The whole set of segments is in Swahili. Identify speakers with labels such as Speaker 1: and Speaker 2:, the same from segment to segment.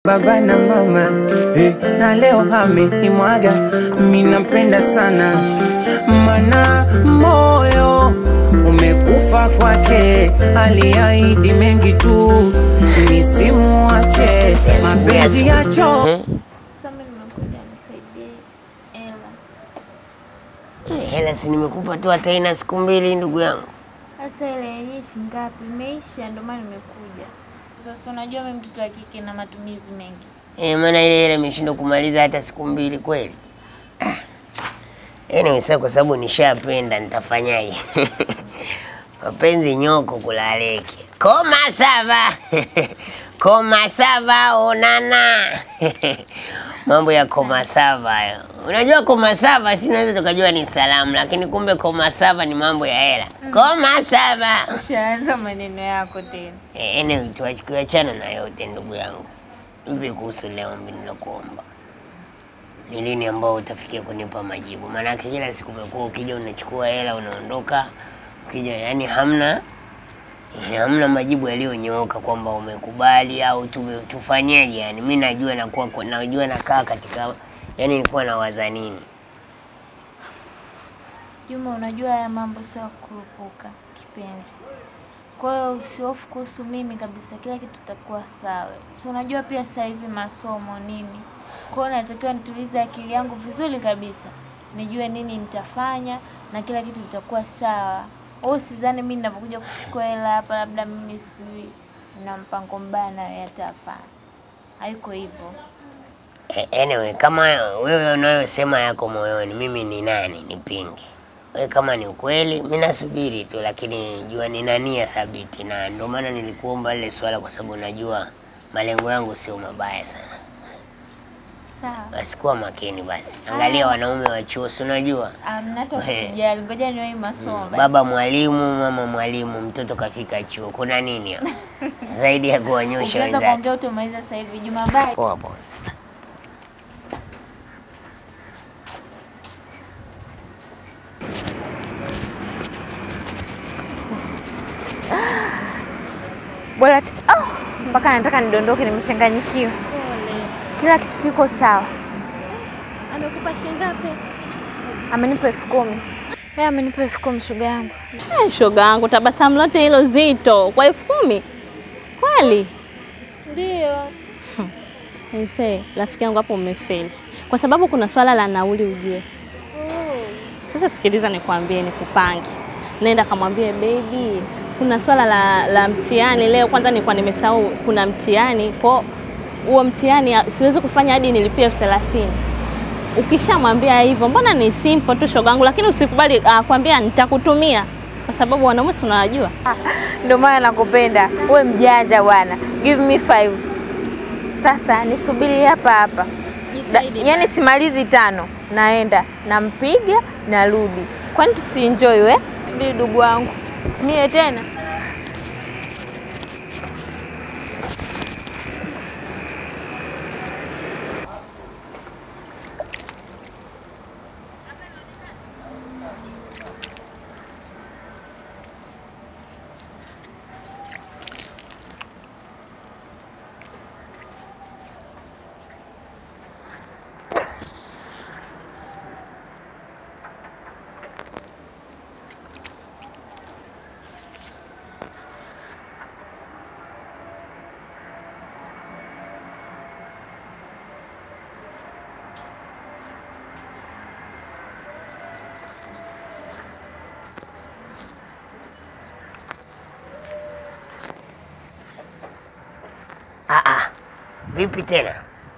Speaker 1: baba na mama eh, na leo amenimwaga, mi nampenda sana, mana moyo umekufa kwake, aliahidi mengi tu nisimuache, mapenzi yacho
Speaker 2: Sasa mimi nimekuja nisaidie hela.
Speaker 3: Eh, Hela si nimekupa tu hata ina siku mbili ndugu yangu.
Speaker 2: Sasa ile yenyewe shilingi ngapi? Imeisha ndio maana nimekuja. Sasa unajua mimi mtoto wa kike na matumizi mengi.
Speaker 3: Eh, maana ile hela imeshindwa kumaliza hata siku mbili kweli. Ah. Anyway, sasa kwa sababu nishapenda nitafanyaje? Mapenzi nyoko kulaleke. Koma sava. Koma sava onana. Mambo ya koma sava hayo. Unajua koma sava si naweza tukajua ni salamu lakini kumbe koma sava ni mambo ya hela. Koma sava.
Speaker 2: Ushaanza maneno yako tena.
Speaker 3: Eh, anyway, tuache kuachana na yote ndugu yangu. Vipi kuhusu leo mimi nilokuomba? Ni lini ambao utafikia kunipa majibu? Maanake kila siku umekuwa ukija unachukua hela unaondoka, ukija yani hamna eh, hamna majibu yaliyonyooka kwamba umekubali au tume- tufanyeje. Yani mi najua nakuwa najua nakaa katika yani nilikuwa nawaza nini.
Speaker 2: Juma, unajua haya mambo sio ya kurupuka kipenzi. Kwa hiyo usihofu kuhusu mimi kabisa, kila kitu kitakuwa sawa. Si unajua pia sasa hivi masomo nini, kwa hiyo natakiwa nitulize akili yangu vizuri kabisa, nijue nini nitafanya na kila kitu kitakuwa sawa. Wewe usizani mimi ninapokuja kuchukua hela hapa, labda mimi sijui na mpango mbaya na wewe, hata hapana, haiko hivyo.
Speaker 3: Eh, Anyway, kama wewe unayosema yako moyoni, mimi ni nani nipinge? Wewe kama ni ukweli, mimi nasubiri tu, lakini jua nina nia thabiti, na ndio maana nilikuomba lile swala, kwa sababu najua malengo yangu sio mabaya sana.
Speaker 2: Sawa.
Speaker 3: Basi kuwa makini basi, angalia
Speaker 2: Ah.
Speaker 3: wanaume wa chuo, si unajua
Speaker 2: Amna hata
Speaker 3: We.
Speaker 2: usijali, ngoja niwahi masomo basi.
Speaker 3: baba mwalimu, mama mwalimu, mtoto kafika chuo, kuna nini hapo zaidi ya kuwanyosha
Speaker 2: Ukianza
Speaker 3: wenzake?
Speaker 2: kuongea utamaliza sasa hivi. Juma, bye.
Speaker 3: Poa poa.
Speaker 2: Bora tu- oh, mpaka nataka nidondoke, nimechanganyikiwa. Kila kitu kiko sawa.
Speaker 4: Amekupa shilingi ngapi?
Speaker 2: Amenipa elfu kumi. Yeye amenipa elfu kumi shoga yangu.
Speaker 4: Eh, shoga yangu, tabasamu lote hilo zito kwa elfu kumi kweli?
Speaker 2: Ndio.
Speaker 4: Aisee, rafiki yangu hapo umefeli, kwa sababu kuna swala la nauli ujue. Sasa sikiliza, nikwambie, nikupange, nenda kamwambie baby, kuna swala la, la mtihani leo. Kwanza nilikuwa nimesahau kuna mtihani, kwa huo mtihani ah, siwezi kufanya hadi nilipie elfu thelathini. Ukishamwambia hivyo, mbona ni simple tu shogangu, lakini usikubali akwambia nitakutumia, kwa sababu wanaume si unawajua.
Speaker 2: Ndio maana nakupenda. Uwe mjanja bwana. Give me five. Sasa nisubiri hapa hapa. Da, yani simalizi tano, naenda nampiga, narudi. Kwani tusienjoy we? Subiri ndugu wangu. Mie tena.
Speaker 3: Ah, ah. Vipi tena?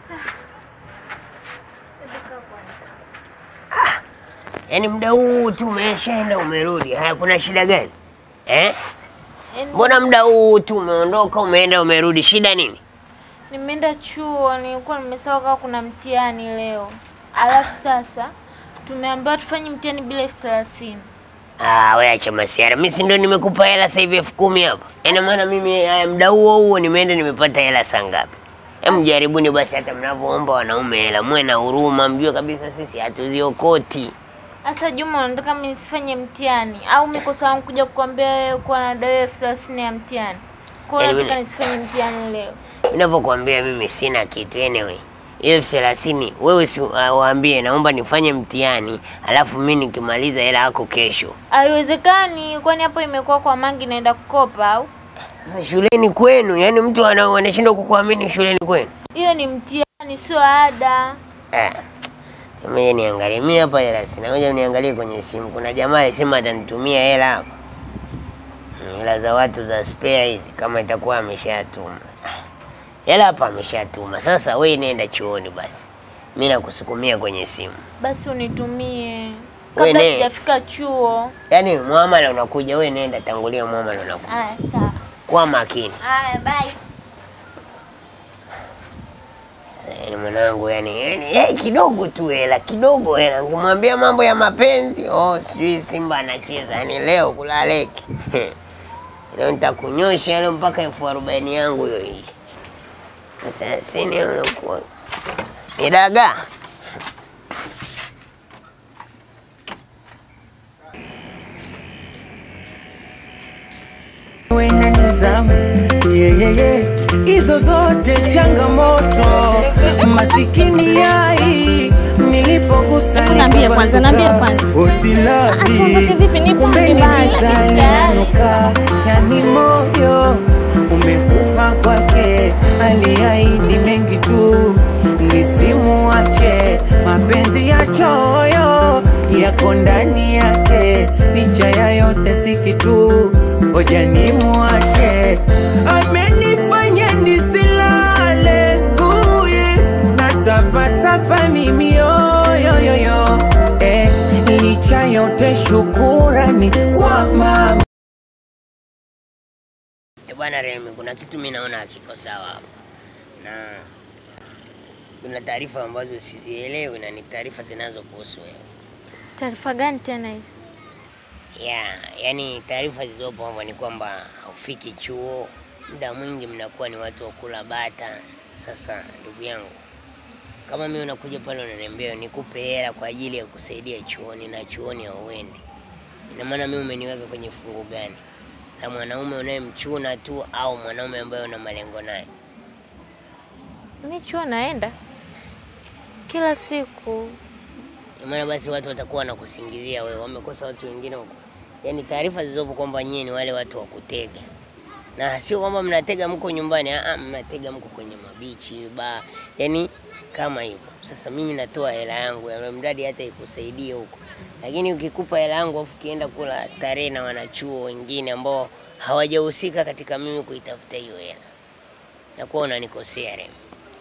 Speaker 3: Ah, Yaani muda huu tu umeshaenda umerudi. Haya, kuna shida gani eh? Mbona muda huu tu umeondoka umeenda umerudi, shida nini?
Speaker 2: Nimeenda chuo, nilikuwa nimesahau kama kuna mtihani leo. Alafu sasa tumeambiwa tufanye mtihani bila elfu thelathini.
Speaker 3: Ah, we acha masiara. Mimi si ndo nimekupa hela sasa hivi elfu kumi hapa. Ina maana mimi haya, muda huo huo nimeenda nimepata hela saa ngapi? Hem, jaribuni basi hata mnavyoomba wanaume hela, muwe na huruma, mjue kabisa sisi hatuziokoti.
Speaker 2: Sasa Juma, unataka mimi nisifanye mtihani au mikosa wangu kuja kukwambia wewe kuwa na dai elfu thelathini ya mtihani? Kwa hiyo
Speaker 3: Yaani
Speaker 2: nataka
Speaker 3: mimi-
Speaker 2: nisifanye mtihani leo.
Speaker 3: Ninapokuambia mimi sina kitu anyway. Hiyo elfu thelathini wewe si uh, waambie naomba nifanye mtihani, alafu mimi nikimaliza hela yako kesho.
Speaker 2: Haiwezekani, kwani hapo imekuwa kwa mangi naenda kukopa au?
Speaker 3: Sasa shuleni kwenu, yani mtu ana- anashindwa kukuamini shuleni kwenu?
Speaker 2: Hiyo ni mtihani, sio ada.
Speaker 3: Ah, Ngoja niangalie mimi hapa hela sina. Ngoja niangalie kwenye simu. Kuna jamaa alisema atanitumia hela hapa. Mm, Hela za watu za spare hizi kama itakuwa ameshatuma. Ah, Hela hapa ameshatuma. Sasa wewe nenda chuoni basi. Mimi nakusukumia kwenye simu.
Speaker 2: Basi unitumie
Speaker 3: We
Speaker 2: kabla
Speaker 3: ne-
Speaker 2: sijafika chuo.
Speaker 3: Yaani muamala unakuja, wewe nenda tangulia muamala unakuja.
Speaker 2: Aya, sawa.
Speaker 3: Kwa makini.
Speaker 2: Aya, bye.
Speaker 3: Yaani mwanangu yani, yani eh, kidogo tu hela, kidogo hela. Ngimwambia mambo ya mapenzi, oh sijui Simba anacheza. Yaani leo kulaleki. Leo nitakunyosha leo mpaka elfu arobaini yangu hiyo hii. Sasa sini unakuwa ni dagaa.
Speaker 1: we na nizamu yeah, yeah, yeah. hizo zote changamoto masikini yai nilipogusa
Speaker 4: Niambie kwanza, niambie kwanza.
Speaker 1: usilabi
Speaker 4: Atuondoke vipi? Nipo
Speaker 1: kumbe ni
Speaker 4: vibaya.
Speaker 1: visa linanuka yani moyo umekufa kwake aliahidi mengi tu nisimuache mapenzi ya choyo yako ndani yake licha ya yote si kitu ngoja nimuache amenifanya nisilale nguye natapatapa mimi yoyoyoyo eh, licha yote shukurani kwa mama
Speaker 3: Eh, Bwana Remi, kuna kitu mimi naona hakiko sawa hapa. Na kuna taarifa ambazo sizielewi na ni taarifa zinazokuhusu wewe.
Speaker 2: Taarifa gani tena hizo?
Speaker 3: ya yani taarifa zilizopo hapa ni kwamba haufiki chuo, muda mwingi mnakuwa ni watu wa kula bata. Sasa ndugu yangu, kama mimi unakuja pale unaniambia nikupe hela kwa ajili ya kusaidia chuoni na chuoni hauendi, ina maana mimi umeniweka kwenye fungu gani? La mwanaume unayemchuna tu au mwanaume ambaye una malengo naye?
Speaker 2: Mi chuo naenda kila siku.
Speaker 3: Ina maana basi watu watakuwa wanakusingizia wewe, wamekosa watu wengine huko. Yaani taarifa zilizopo kwamba nyie ni wale watu wa kutega, na sio kwamba mnatega mko nyumbani, ah, mnatega mko kwenye mabichi ba, yaani kama hivyo. Sasa mimi natoa hela yangu ya mradi hata ikusaidie huko, lakini ukikupa hela yangu afu ukienda kula starehe na wanachuo wengine ambao hawajahusika katika mimi kuitafuta hiyo hela, nakuwa unanikosea Remi.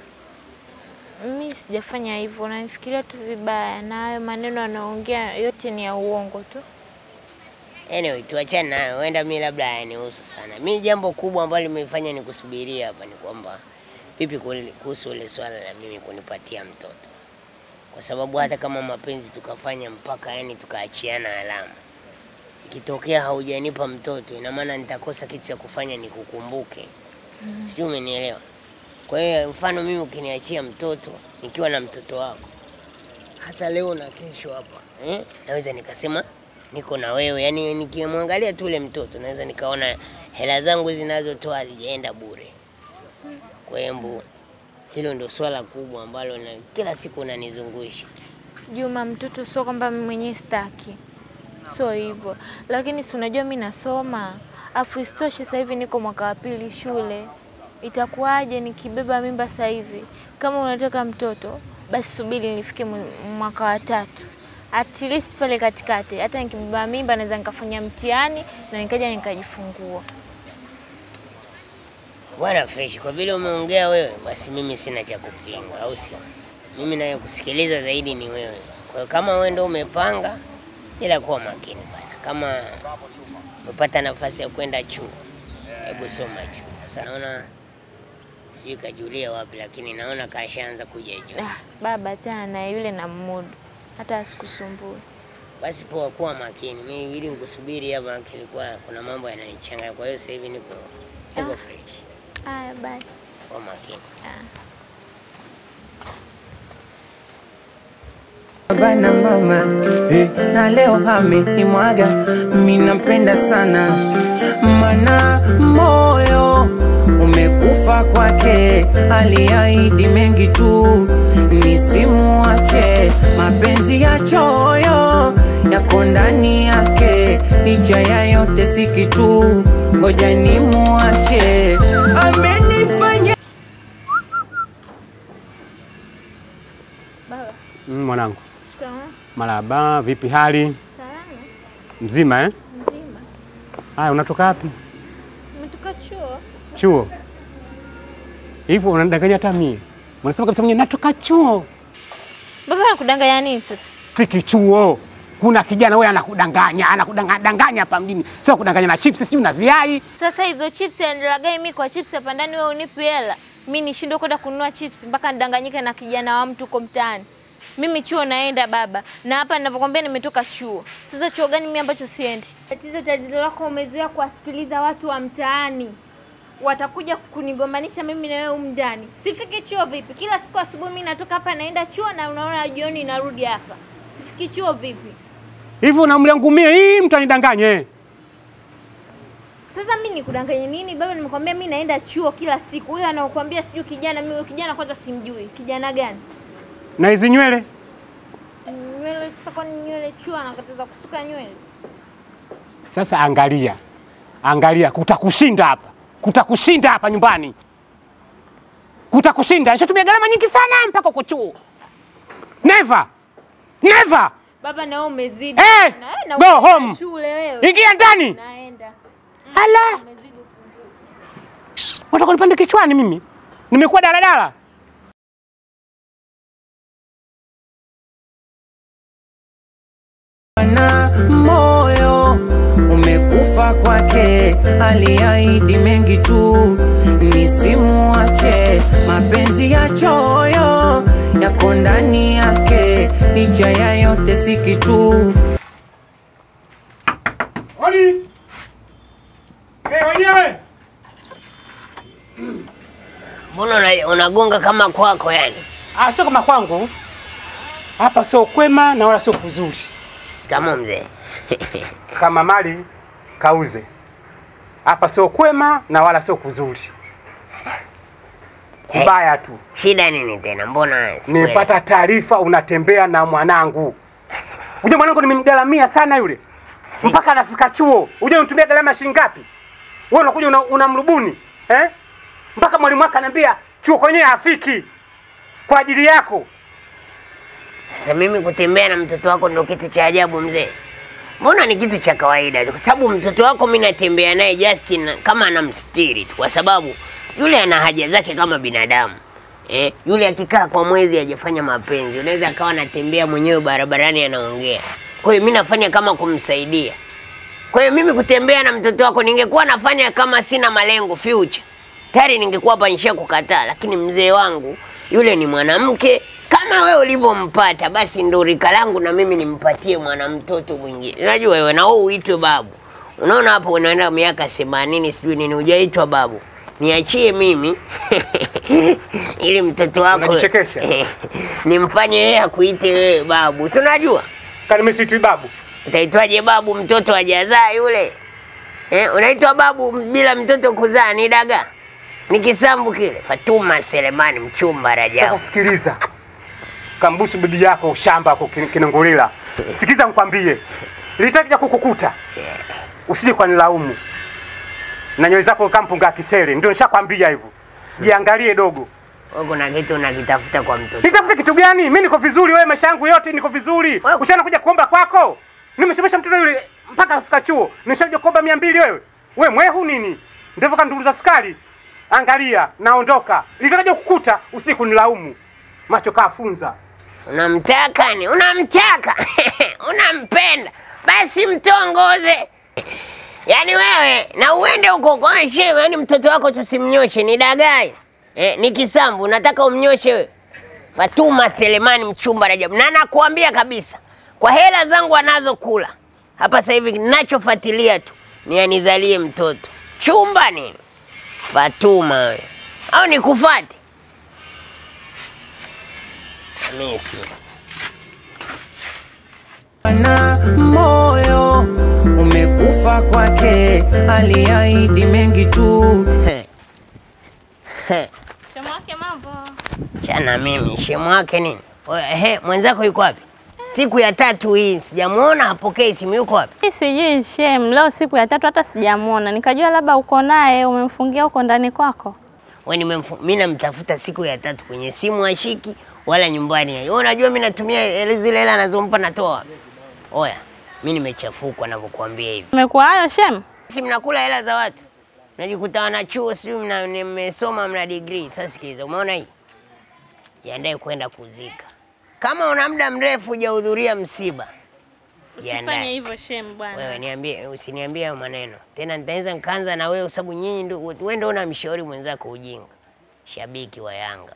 Speaker 2: Mi sijafanya hivyo, unanifikiria tu vibaya, na hayo maneno anaongea yote ni ya uongo tu.
Speaker 3: Anyway, tuachane nayo, huenda mi labda hayanihusu sana. Mi jambo kubwa ambalo limefanya nikusubiria hapa ni kwamba vipi kuli- kuhusu ile swala la mimi kunipatia mtoto, kwa sababu hata kama mapenzi tukafanya mpaka yani tukaachiana alama, ikitokea haujanipa mtoto, ina maana nitakosa kitu cha kufanya nikukumbuke, si umenielewa? Kwa hiyo mfano mimi ukiniachia mtoto nikiwa na mtoto wako hata leo na kesho hapa eh, naweza nikasema niko na wewe, yani nikimwangalia tu ule mtoto naweza nikaona hela zangu zinazotoa hazijaenda bure. Kwa hiyo mbu, hilo ndio swala kubwa ambalo na kila siku unanizungusha.
Speaker 2: Juma, mtoto sio kwamba mimi mwenyewe sitaki, sio hivyo, lakini si unajua mi nasoma, afu isitoshe sasa hivi niko mwaka wa pili shule. Itakuwaje nikibeba mimba sasa hivi? Kama unataka mtoto, basi subiri nifike mw- mwaka wa tatu, at least pale katikati, hata nikibeba mimba naweza nikafanya mtihani na nikaja nikajifungua.
Speaker 3: Bwana fresh, kwa vile umeongea wewe, basi mimi sina cha kupinga, au sio? Mimi naye kusikiliza zaidi ni wewe. Kwa hiyo kama wewe ndio umepanga, ila kuwa makini bwana. Kama umepata nafasi ya kwenda chuo, hebu soma chuo. Sasa naona sijui kajulia wapi, lakini naona kashaanza kuja juu.
Speaker 2: Ah, baba tena na yule na mmudu, hata asikusumbue.
Speaker 3: Basi poa, kuwa makini. Mimi ili nikusubiri hapa, kilikuwa kuna mambo yananichanganya. Kwa hiyo sasa hivi niko niko fresh.
Speaker 2: Haya, bye.
Speaker 3: Kuwa makini.
Speaker 1: baba na mama eh, na leo amenimwaga, mi nampenda sana, mana moyo umekufa umekufa kwake, aliahidi mengi tu, nisimuache. Mapenzi ya choyo yako ndani yake, licha ya yote si kitu, ngoja nimuache. Amenifanya
Speaker 2: Baba,
Speaker 5: Mm, mwanangu,
Speaker 2: shikamoo.
Speaker 5: marahaba. Vipi hali?
Speaker 2: Salama,
Speaker 5: Mzima eh?
Speaker 2: mzima.
Speaker 5: Haya, unatoka wapi?
Speaker 2: Umetoka chuo?
Speaker 5: Chuo? Hivyo unanidanganya hata mie. Unasema kabisa mwenye natoka chuo.
Speaker 2: Baba anakudanganya nini sasa?
Speaker 5: Fiki chuo. Kuna kijana wewe anakudanganya, anakudanganya danganya hapa mjini. Sio kudanganya na chips, sio na viai.
Speaker 2: Sasa hizo chips yanilagai mimi kwa chips hapa ndani, wewe unipi hela mimi nishindwe kwenda kununua chips mpaka nidanganyike na kijana wa mtu uko mtaani. Mimi chuo naenda baba, na hapa ninavyokwambia nimetoka chuo. Sasa chuo gani mimi ambacho siendi? Tatizo tatizo lako umezoea kuwasikiliza watu wa mtaani, watakuja kunigombanisha mimi na wewe humu ndani. Sifiki chuo vipi? Kila siku asubuhi mimi natoka hapa naenda chuo na unaona jioni narudi hapa. Sifiki chuo vipi?
Speaker 5: Hivyo unamliangumia hii mtu anidanganye.
Speaker 2: Sasa mimi nikudanganye nini baba? Nimekwambia mimi naenda chuo kila siku. Huyo anaokuambia sijui kijana, mimi huyo kijana kwanza simjui. Kijana gani?
Speaker 5: Na hizi nywele?
Speaker 2: Nywele sasa, kwani nywele chuo anakataza kusuka nywele?
Speaker 5: Sasa angalia. Angalia kutakushinda hapa. Kutakushinda hapa nyumbani. Kutakushinda. Nishatumia gharama nyingi sana mpaka uko chuo. Never. Never.
Speaker 2: Baba na wewe umezidi.
Speaker 5: Eh,
Speaker 2: Na wewe na
Speaker 5: go
Speaker 2: unaenda
Speaker 5: home.
Speaker 2: Shule wewe.
Speaker 5: Ingia ndani.
Speaker 2: Naenda.
Speaker 5: Hala.
Speaker 2: Umezidi upungufu.
Speaker 5: Unataka nipande kichwani mimi? Nimekuwa daladala.
Speaker 1: na moyo umekufa kwake, aliahidi mengi tu, nisimuache. Mapenzi ya choyo yako ndani yake, licha ya yote si kitu.
Speaker 5: Hodi. Eh, wenyewe.
Speaker 3: Mbona una- unagonga kama kwako yani?
Speaker 5: Ah, sio kama kwangu. Hapa sio kwema na wala sio kuzuri.
Speaker 3: Kama mzee.
Speaker 5: Kama mali kauze. Hapa sio kwema na wala sio kuzuri. Kubaya tu.
Speaker 3: Shida nini tena? Mbona sikuelewi?
Speaker 5: Nimepata taarifa unatembea na mwanangu. Uje mwanangu nimemgaramia sana yule. Mpaka anafika chuo. Uje unitumia gharama shilingi ngapi? Wewe unakuja una- unamrubuni, eh? Mpaka mwalimu wake ananiambia chuo kwenyewe hafiki kwa ajili yako.
Speaker 3: Sasa mimi kutembea na mtoto wako ndo kitu cha ajabu mzee? Mbona ni kitu cha kawaida tu, kwa sababu mtoto wako mi natembea naye Justin kama anamstiri tu, kwa sababu yule ana haja zake kama binadamu eh. Yule akikaa kwa mwezi hajafanya mapenzi, unaweza akawa anatembea mwenyewe barabarani anaongea. Kwa hiyo mi nafanya kama kumsaidia. Kwa hiyo mimi kutembea na mtoto wako ningekuwa nafanya kama sina malengo future, tayari ningekuwa hapa nisha kukataa, lakini mzee wangu yule ni mwanamke kama wewe ulivyompata, basi ndo rika langu na mimi nimpatie mwanamtoto mwingine. Unajua wewe na wewe uitwe babu. Unaona hapo unaenda miaka 80 sijui nini, hujaitwa babu. Niachie mimi ili mtoto wako
Speaker 5: Unajichekesha.
Speaker 3: nimfanye yeye akuite wewe babu, si unajua
Speaker 5: Kani mimi siitwi babu.
Speaker 3: utaitwaje babu mtoto hajazaa yule eh? Unaitwa babu bila mtoto kuzaa ni daga, ni kisambu kile. Fatuma Selemani mchumba
Speaker 5: Sasa
Speaker 3: Rajabu.
Speaker 5: sikiliza, kambusu bibi yako shamba kwa Kinangulila. Sikiza nikwambie, litakuja kukukuta, usije kwa nilaumu na nywele zako kampunga kisere, ndio nishakwambia hivyo. Jiangalie dogo,
Speaker 3: Wewe kuna kitu unakitafuta kwa mtoto.
Speaker 5: nitafute kitu gani? Mimi niko vizuri, wewe maisha yangu yote niko vizuri.
Speaker 3: Wewe-
Speaker 5: Ushaana kuja kuomba kwako, nimesomesha mtoto yule mpaka afika chuo, nishaje kuomba mia mbili wewe. We mwehu nini? Ndivyo kanduruza sukari. Angalia, naondoka. Litakaja kukuta, usije kunilaumu. Macho kafunza.
Speaker 3: Unamtaka ni unamtaka unampenda, basi mtongoze. Yaani wewe na uende huko kwa shehe, yaani mtoto wako tusimnyoshe, ni dagai eh, ni kisambu, nataka umnyoshe wewe. Fatuma Selemani mchumba Rajabu, na nakuambia kabisa, kwa hela zangu anazokula hapa sasa hivi, ninachofuatilia tu ni anizalie mtoto. Chumba nini? Fatuma wewe, au nikufate? Mimi si
Speaker 1: na moyo umekufa kwake, aliahidi mengi tu,
Speaker 3: na mimi shemu wake nini? Oya, Ehe, mwenzako yuko wapi? Siku ya tatu hii sijamuona, hapokei simu. Yuko wapi?
Speaker 4: Mimi sijui shem, leo siku ya tatu hata sijamuona, nikajua labda uko naye umemfungia huko ndani kwako.
Speaker 3: We nimemfu- mi namtafuta siku ya tatu kwenye simu ashiki wala nyumbani. Wewe unajua mi natumia ele- zile hela anazompa natoa wapi? Oya, mi nimechafukwa navyokuambia hivi.
Speaker 4: Umekuwa hayo shem?
Speaker 3: Si mnakula hela za watu, najikuta wana chuo, sijui mna- mmesoma mna degree. Sasa sikiliza, umeona hii, jiandae kwenda kuzika. Kama una muda mrefu hujahudhuria msiba,
Speaker 4: Usifanye
Speaker 3: jiandae.
Speaker 4: hivyo shem bwana.
Speaker 3: Wewe niambie, usiniambie hayo maneno tena, nitaweza nikaanza na wewe, kwa sababu nyinyi ndio wewe ndio unamshauri mwenzako ujinga. Shabiki wa Yanga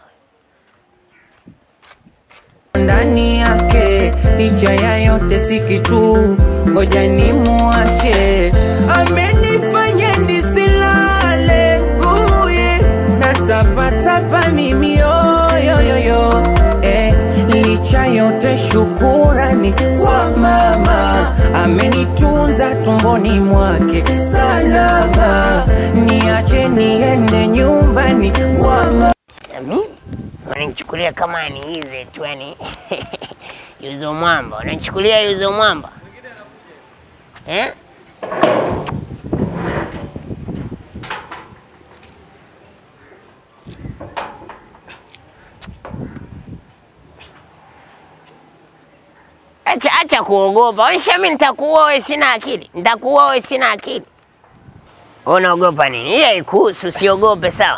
Speaker 1: ndani yake, licha ya yote si kitu, ngoja nimuache. Amenifanya nisilale uye, natapatapa mimi yoyoyoyo eh, licha yote shukurani kwa mama, amenitunza tumboni mwake salama, niache niende nyumbani kwa mama.
Speaker 3: mimi wananichukulia kama ni hizi tu, yani yuzo mwamba, wananichukulia yuzo mwamba eh? Acha acha kuogopa. Wewe Shami, nitakuua wewe, sina akili. Nitakuua wewe, sina akili. Unaogopa nini? Hii haikuhusu, usiogope, sawa?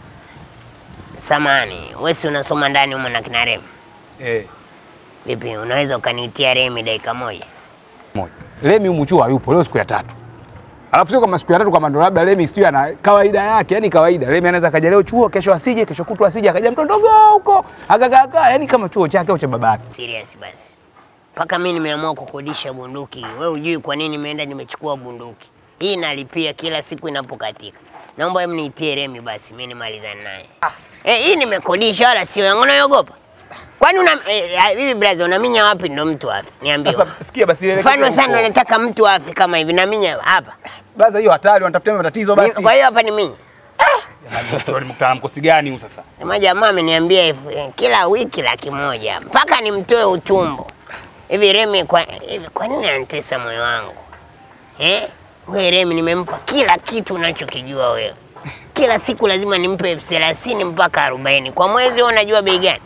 Speaker 3: Samani, wewe si unasoma ndani humo na kina Remi?
Speaker 5: Eh,
Speaker 3: Vipi, unaweza ukaniitia Remi dakika moja?
Speaker 5: moja. Lemi humu chuo hayupo leo siku ya tatu. Alafu sio kama siku ya tatu kama ndo labda Lemi sio ana kawaida yake, yani kawaida. Lemi anaweza kaja leo chuo, kesho asije, kesho kutwa asije, akaja mtu ndogo huko, akakaakaa, yani kama chuo chake au cha babake.
Speaker 3: Serious basi. Mpaka mimi nimeamua kukodisha bunduki. Wewe hujui kwa nini nimeenda nimechukua bunduki. Hii nalipia kila siku inapokatika. Naomba hebu niitie Remi basi, mimi nimalizane naye. Eh, hii nimekodisha wala sio yangu, unaogopa? Kwani una eh, ah, hivi brother unaminya wapi ndo mtu afe? Niambie.
Speaker 5: Sasa sikia basi ile
Speaker 3: Mfano sana nataka mtu afe kama hivi naminya hapa.
Speaker 5: Baza hiyo hatari, wanatafutia matatizo
Speaker 3: Ni-
Speaker 5: basi.
Speaker 3: Kwa hiyo hapa ni mimi.
Speaker 5: Jamani, mkutana mkosi gani huu sasa?
Speaker 3: Sema jamaa ameniambia elfu- eh, kila wiki laki moja mpaka nimtoe utumbo. Hivi Remi, kwa, hivi kwa nini anatesa moyo wangu eh? Wewe Remi, nimempa kila kitu unachokijua wewe. Kila siku lazima nimpe elfu thelathini mpaka arobaini kwa mwezi. Wewe unajua bei gani?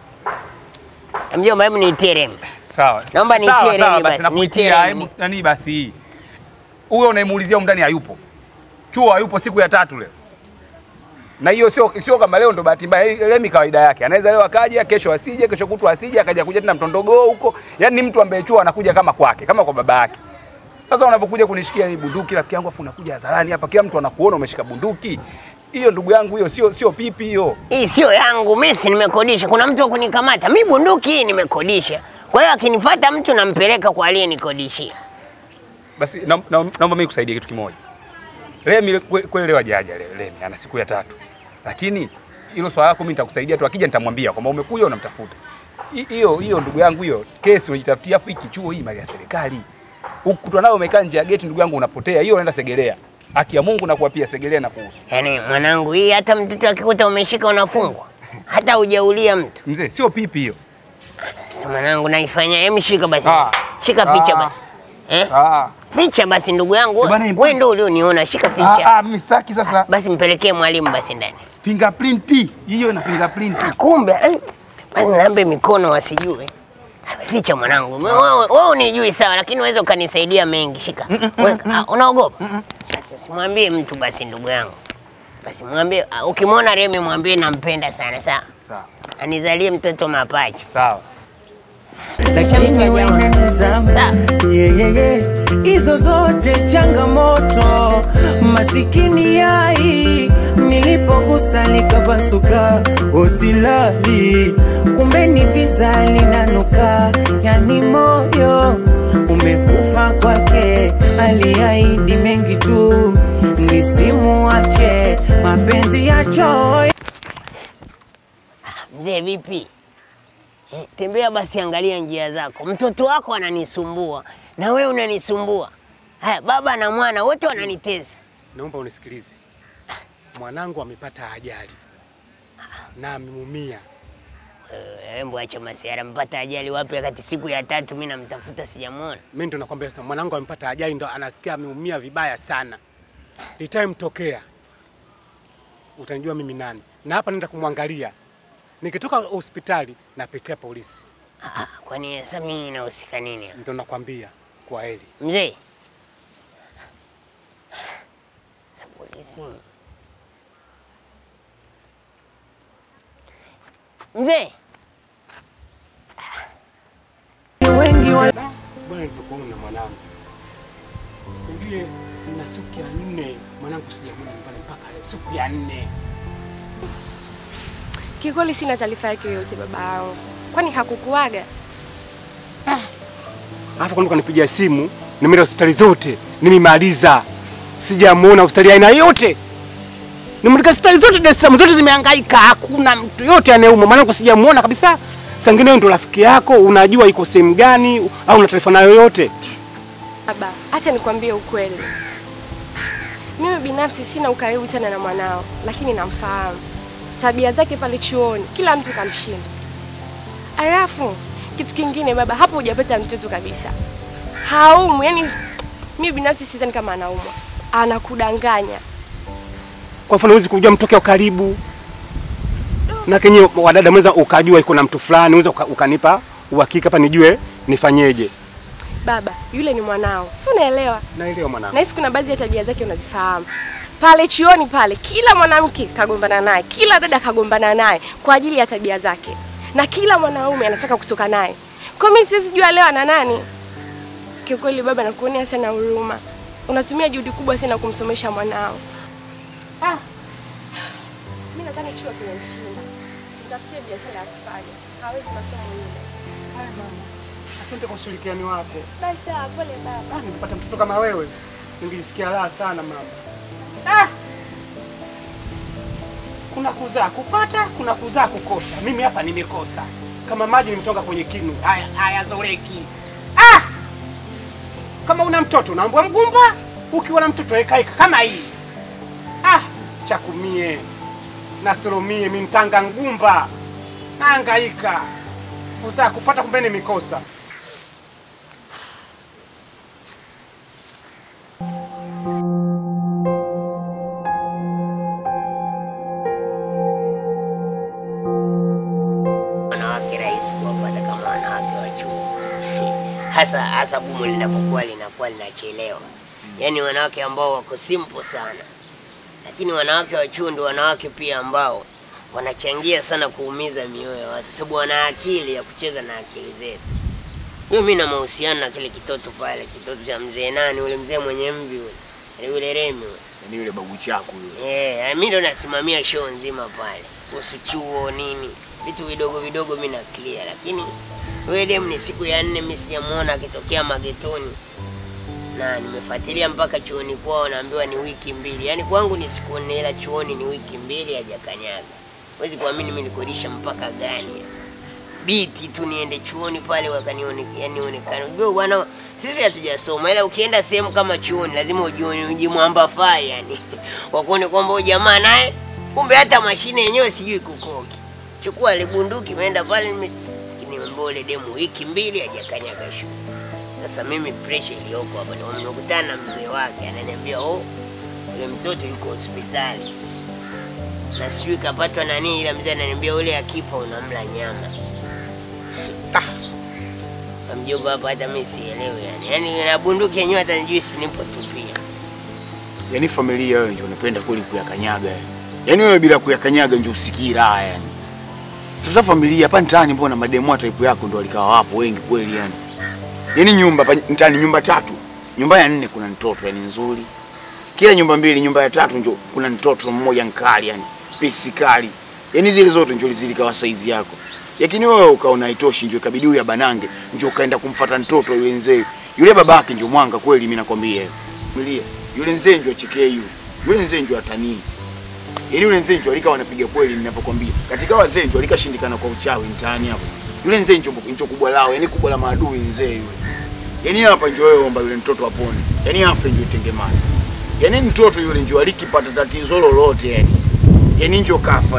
Speaker 3: Mjomba, hebu niitie Remi.
Speaker 5: Sawa.
Speaker 3: Naomba nitie
Speaker 5: Sawa,
Speaker 3: Remi
Speaker 5: sawa,
Speaker 3: basi, nitie
Speaker 5: nakuitia.
Speaker 3: Remi.
Speaker 5: Hebu nani basi hii. Huyo unaimuulizia huko ndani hayupo. Chuo hayupo siku ya tatu leo. Na hiyo sio sio kama leo ndo bahati mbaya. Hii Remi kawaida yake. Anaweza leo akaja, kesho asije, kesho kutwa asije, akaja kuja tena mtondogoo huko. Yaani ni mtu ambaye chuo anakuja kama kwake, kama kwa baba yake. Sasa unapokuja kunishikia hii bunduki rafiki yangu afu unakuja hadharani hapa kila mtu anakuona umeshika bunduki. Hiyo ndugu yangu hiyo sio sio pipi hiyo.
Speaker 3: Hii sio yangu, mimi si nimekodisha. Kuna mtu wa kunikamata mi, bunduki hii nimekodisha. Kwa hiyo akinifuata mtu nampeleka kwa aliyenikodishia.
Speaker 5: Basi na- na- naomba mimi kusaidie kitu kimoja. Remi kwe- kweli leo hajaja leo Remi ana siku ya tatu. Lakini hilo swala lako mimi nitakusaidia tu, akija nitamwambia kwamba umekuja unamtafuta. Hi- Hiyo hiyo ndugu yangu hiyo kesi unajitafutia, afu hiki chuo hii mali ya serikali. Ukutwa nayo umekaa nje ya geti ndugu yangu unapotea. Hiyo unaenda Segelea. Haki ya Mungu na kuapia Segelea na kuhusu.
Speaker 3: Yaani mwanangu, hii hata mtoto akikuta umeshika unafungwa, hata hujaulia mtu.
Speaker 5: Mzee, sio pipi hiyo.
Speaker 3: Sasa mwanangu, naifanya hem, shika basi,
Speaker 5: Ah.
Speaker 3: shika ficha
Speaker 5: Ah.
Speaker 3: basi eh?
Speaker 5: Ah.
Speaker 3: Ficha basi ndugu yangu,
Speaker 5: Eh, bwana, hebu-
Speaker 3: wewe ndio ulioniona, shika
Speaker 5: Ah,
Speaker 3: ficha
Speaker 5: ah, mimi sitaki sasa.
Speaker 3: basi, mpelekee mwalimu basi ndani.
Speaker 5: Fingerprint. Hiyo ina fingerprint.
Speaker 3: Kumbe eh, basi nambe mikono wasijue. Ficha mwanangu, wewe wewe unijui sawa, lakini unaweza ukanisaidia mengi. Shika weka. Ah, unaogopa? Basi simwambie mtu basi, ndugu yangu, basi mwambie, ah, ukimwona Remi mwambie nampenda sana, sawa?
Speaker 5: Sawa.
Speaker 3: Anizalie mtoto mapacha.
Speaker 5: Sawa.
Speaker 1: lakini wewe ni zamu yeah, yeah, yeah. Hizo zote changamoto, masikini yai nilipogusa likapasuka, usilali kumbe ni visa linanuka, yani moyo umekufa kwake, aliahidi mengi tu, nisimuache mapenzi ya choyo
Speaker 3: Mzee vipi? Eh, tembea basi, angalia njia zako. Mtoto wako ananisumbua na wewe unanisumbua. Haya, baba na mwana wote wananitesa.
Speaker 6: Naomba unisikilize. Mwanangu amepata ajali na ameumia.
Speaker 3: Embo acha masiara, mpata ajali wapi wakati siku ya tatu mimi namtafuta sijamwona.
Speaker 5: Mimi ndo nakwambia sasa, mwanangu amepata ajali, ndo anasikia ameumia vibaya sana. Itamtokea utanijua mimi nani, na hapa naenda kumwangalia. Nikitoka hospitali napitia polisi,
Speaker 3: Ah, ah, kwani sasa mimi nahusika nini? hapa?
Speaker 5: ndo nakwambia kwa heri.
Speaker 3: Mzee. Sasa polisi. Mzee.
Speaker 1: wengi wa
Speaker 5: Bwana, nilipokuona mwanangu, ujue na siku ya nne mwanangu sijamwona nyumbani mpaka leo, siku ya nne.
Speaker 6: Kikweli sina taarifa yake yoyote baba yao. Kwani hakukuaga?
Speaker 5: Alafu kwani kanipigia simu, nimeenda hospitali zote, nimemaliza, sijamuona hospitali ya aina yote. Nimeandika hospitali zote Dar es Salaam, zote zimehangaika, hakuna mtu yote anayeumwa. Mwanangu sijamuona kabisa. Sangine ndo rafiki yako, unajua iko sehemu gani au una taarifa nayo yoyote?
Speaker 6: Baba, acha nikwambie ukweli. Mimi binafsi sina ukaribu sana na mwanao, lakini namfahamu. Tabia zake pale chuoni, kila mtu kamshinda. Alafu kitu kingine baba, hapo hujapata mtoto kabisa. Haumu, yani mimi binafsi sidhani kama anaumwa. Anakudanganya.
Speaker 5: Kwa mfano huwezi kujua mtu wake wa karibu na kenye wadada mweza ukajua iko na mtu fulani, unaweza uka, ukanipa uhakika hapa nijue nifanyeje.
Speaker 6: Baba, yule ni mwanao. Si unaelewa?
Speaker 5: Naelewa mwanangu.
Speaker 6: Nahisi kuna baadhi ya tabia zake unazifahamu. Pale chioni pale, kila mwanamke kagombana naye, kila dada kagombana naye kwa ajili ya tabia zake, na kila mwanaume anataka kutoka naye. Kwa mimi siwezi jua leo ana nani. Kiukweli baba, nakuonea sana huruma. Unatumia juhudi kubwa sana kumsomesha mwanao. Ah. Mimi nadhani chuo kimemshinda. Mtafutie biashara ya kufanya. Hawezi masomo yule.
Speaker 5: Haya mama. Asante kwa ushirikiano wako.
Speaker 6: Basi sawa, pole baba.
Speaker 5: Ah, ningepata mtoto kama wewe ningejisikia raha sana mama. Ah! Kuna kuzaa kupata, kuna kuzaa kukosa. Mimi hapa nimekosa. Kama maji nimetoka kwenye kinu, haya hayazoleki. Ah! Kama una mtoto unaambwa mgumba, ukiwa na mtoto eka eka kama hii. Ah, chakumie. Nasurumie mimi mtanga ngumba. Nahangaika. Kuzaa kupata kumbe nimekosa.
Speaker 3: Wanawake rahisi kuwapata kama wanawake wa chuo. Hasa hasa bumu linapokuwa linakuwa linachelewa. Yaani wanawake ambao wako simple sana. Lakini wanawake wa chuo ndio wanawake pia ambao wanachangia sana kuumiza mioyo ya watu sababu wana akili ya kucheza na akili zetu. Mimi na mahusiano na kile kitoto pale, kitoto cha mzee nani, ule mzee mwenye mvi ule, yule Remi ule.
Speaker 7: Yaani yule babu chako yule.
Speaker 3: Eh, mimi ndo nasimamia show nzima pale. Kuhusu chuo nini, vitu vidogo vidogo mimi na clear, lakini wewe dem ni siku ya nne mimi sijamuona akitokea magetoni. Na nimefuatilia mpaka chuoni kwao naambiwa ni wiki mbili. Yaani kwangu ni siku nne ila chuoni ni wiki mbili hajakanyaga. Huwezi kuamini mimi nikodisha mpaka gani. Biti tu niende chuoni pale wakanione yani onekane. Unajua bwana sisi hatujasoma ila ukienda sehemu kama chuoni lazima ujione ujimwamba fai yani. Wakuone kwamba huyu jamaa naye kumbe hata mashine yenyewe sijui kukoki. Chukua ile bunduki imeenda pale nime nimeambia ule demu wiki mbili hajakanyaga shule. Sasa mimi pressure iliyoko hapa ndio nimekutana na mzee wake ananiambia oh yule mtoto yuko hospitali. Na sijui kapatwa na nini ila mzee ananiambia ule akifa unamla nyama. Ah. Mjomba hapa hata mimi sielewi yani. Yaani na bunduki yenyewe hata nijui si nipo tu pia.
Speaker 7: Yaani familia wewe ndio unapenda kweli kuyakanyaga. yani. Yaani wewe bila kuyakanyaga ndio usikii raha yani. Sasa familia hapa mtaani mbona mademu wa type yako ndio walikawa wapo wengi kweli yani. Yaani nyumba hapa mtaani nyumba tatu. Nyumba ya nne kuna mtoto yani nzuri. Kila nyumba mbili, nyumba ya tatu ndio kuna mtoto mmoja nkali yani. Pesi kali. Yaani zile zote ndio zilikawa saizi yako. Lakini wewe ukaona haitoshi ndio ikabidi huyu abanange ndio ukaenda kumfata mtoto yule mzee. Yule babake ndio mwanga kweli mimi nakwambia. Familia. Yule mzee ndio chekee yule. Yule mzee ndio atanii. Yaani yule mzee ndio alika wanapiga kweli ninapokwambia. Katika wazee ndio alikashindikana kwa uchawi mtaani hapo. Yule mzee ndio ndio kubwa lao, yani kubwa la maadui mzee yule. Yaani hapa ndio wewe omba yule mtoto apone. Yaani afe ndio tengemani. Yaani mtoto yule ndio alikipata tatizo lolote yani. Yaani ndio kafa yani.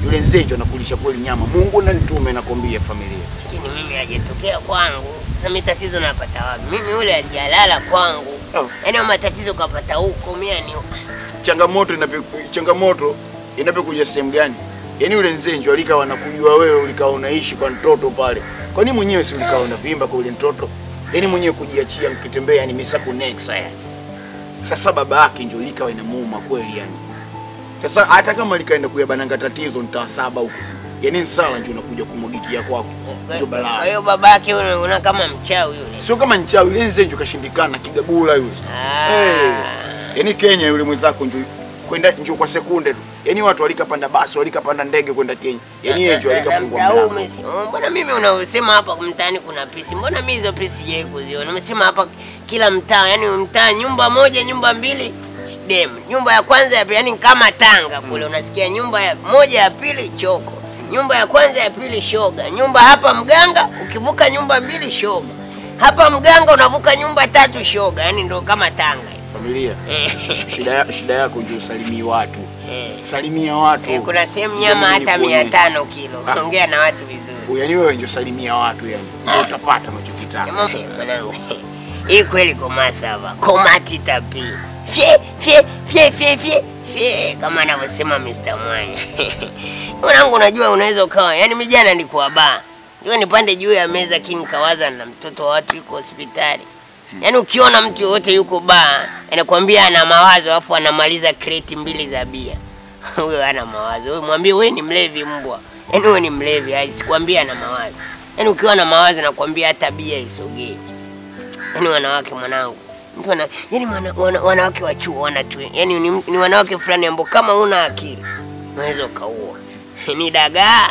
Speaker 7: Yule Nzenjo anakulisha kweli nyama. Mungu na nitume nakwambia familia.
Speaker 3: Lakini mimi hajatokea kwangu. Sasa mimi tatizo napata wapi? Mimi yule hajalala kwangu.
Speaker 7: Oh.
Speaker 3: Yaani hayo matatizo kapata huko mimi ni
Speaker 7: Changamoto inape, changamoto inapokuja sehemu gani? Yaani yule Nzenjo alikawa anakujua wewe ulikawa unaishi kwa mtoto pale. Kwa nini mwenyewe si ulikawa unavimba kwa yule mtoto? Yaani mwenyewe kujiachia mkitembea yani misaku nexa yani. Sasa baba yake ndio likawa inamuuma kweli yani. Sasa hata kama likaenda kuyabananga tatizo mtaa saba huko. Yaani nsala ndio unakuja kumwagikia kwako. Ndio
Speaker 3: Kwa
Speaker 7: balaa.
Speaker 3: hiyo babake yule una kama mchawi yule.
Speaker 7: Sio kama nchawi yule Nzenjo kashindikana kigagula yule.
Speaker 3: Ah.
Speaker 7: Hey. Yaani Kenya yule mwenzako njo kwenda njo kwa sekunde tu. Yaani watu walikapanda basi, walikapanda ndege kwenda Kenya. Yaani yeye njo alikafungua
Speaker 3: Mdau
Speaker 7: mlango.
Speaker 3: umesi- Oh, Mbona mimi unaosema hapa mtaani kuna pisi? Mbona mimi hizo pisi sijai kuziona? Umesema hapa kila mtaa, yani mtaa nyumba moja, nyumba mbili dem. Nyumba ya kwanza ya pili, yani kama Tanga kule unasikia nyumba ya moja ya pili choko. Nyumba ya kwanza ya pili shoga. Nyumba hapa mganga, ukivuka nyumba mbili shoga. Hapa mganga unavuka nyumba tatu shoga. Yani ndo kama Tanga.
Speaker 7: Familia.
Speaker 3: Eh.
Speaker 7: Shida ya, shida yako ndio usalimie watu.
Speaker 3: Eh.
Speaker 7: Salimia watu.
Speaker 3: Eh, kuna sehemu nyama hata mia tano kilo. Ongea na watu vizuri.
Speaker 7: Yaani wewe ndio salimia watu yani. Ndio utapata unachokitaka.
Speaker 3: Eh, Mwanangu, hii kweli komasa hapa, komati tapi fye fye fye fye fye fye, kama anavyosema Mr. Mwanya. Mwanangu, unajua unaweza ukawa, yani mimi jana nilikuwa baa, ndio nipande juu ya meza king kawaza na mtoto wa watu yuko hospitali. Yaani ukiona mtu yoyote yuko baa, anakuambia ana mawazo alafu anamaliza kreti mbili za bia. Huyo hana mawazo. Wewe mwambie wewe ni mlevi mbwa. Yaani wewe ni mlevi, hai, sikwambia ana mawazo. Yaani ukiwa na mawazo nakwambia hata bia isogee. Yaani wanawake mwanangu. Mtu ana yaani wana, wana, wanawake wa chuo wanatu. Yaani ni, ni wanawake fulani ambao kama una akili unaweza ukaua. Ni dagaa.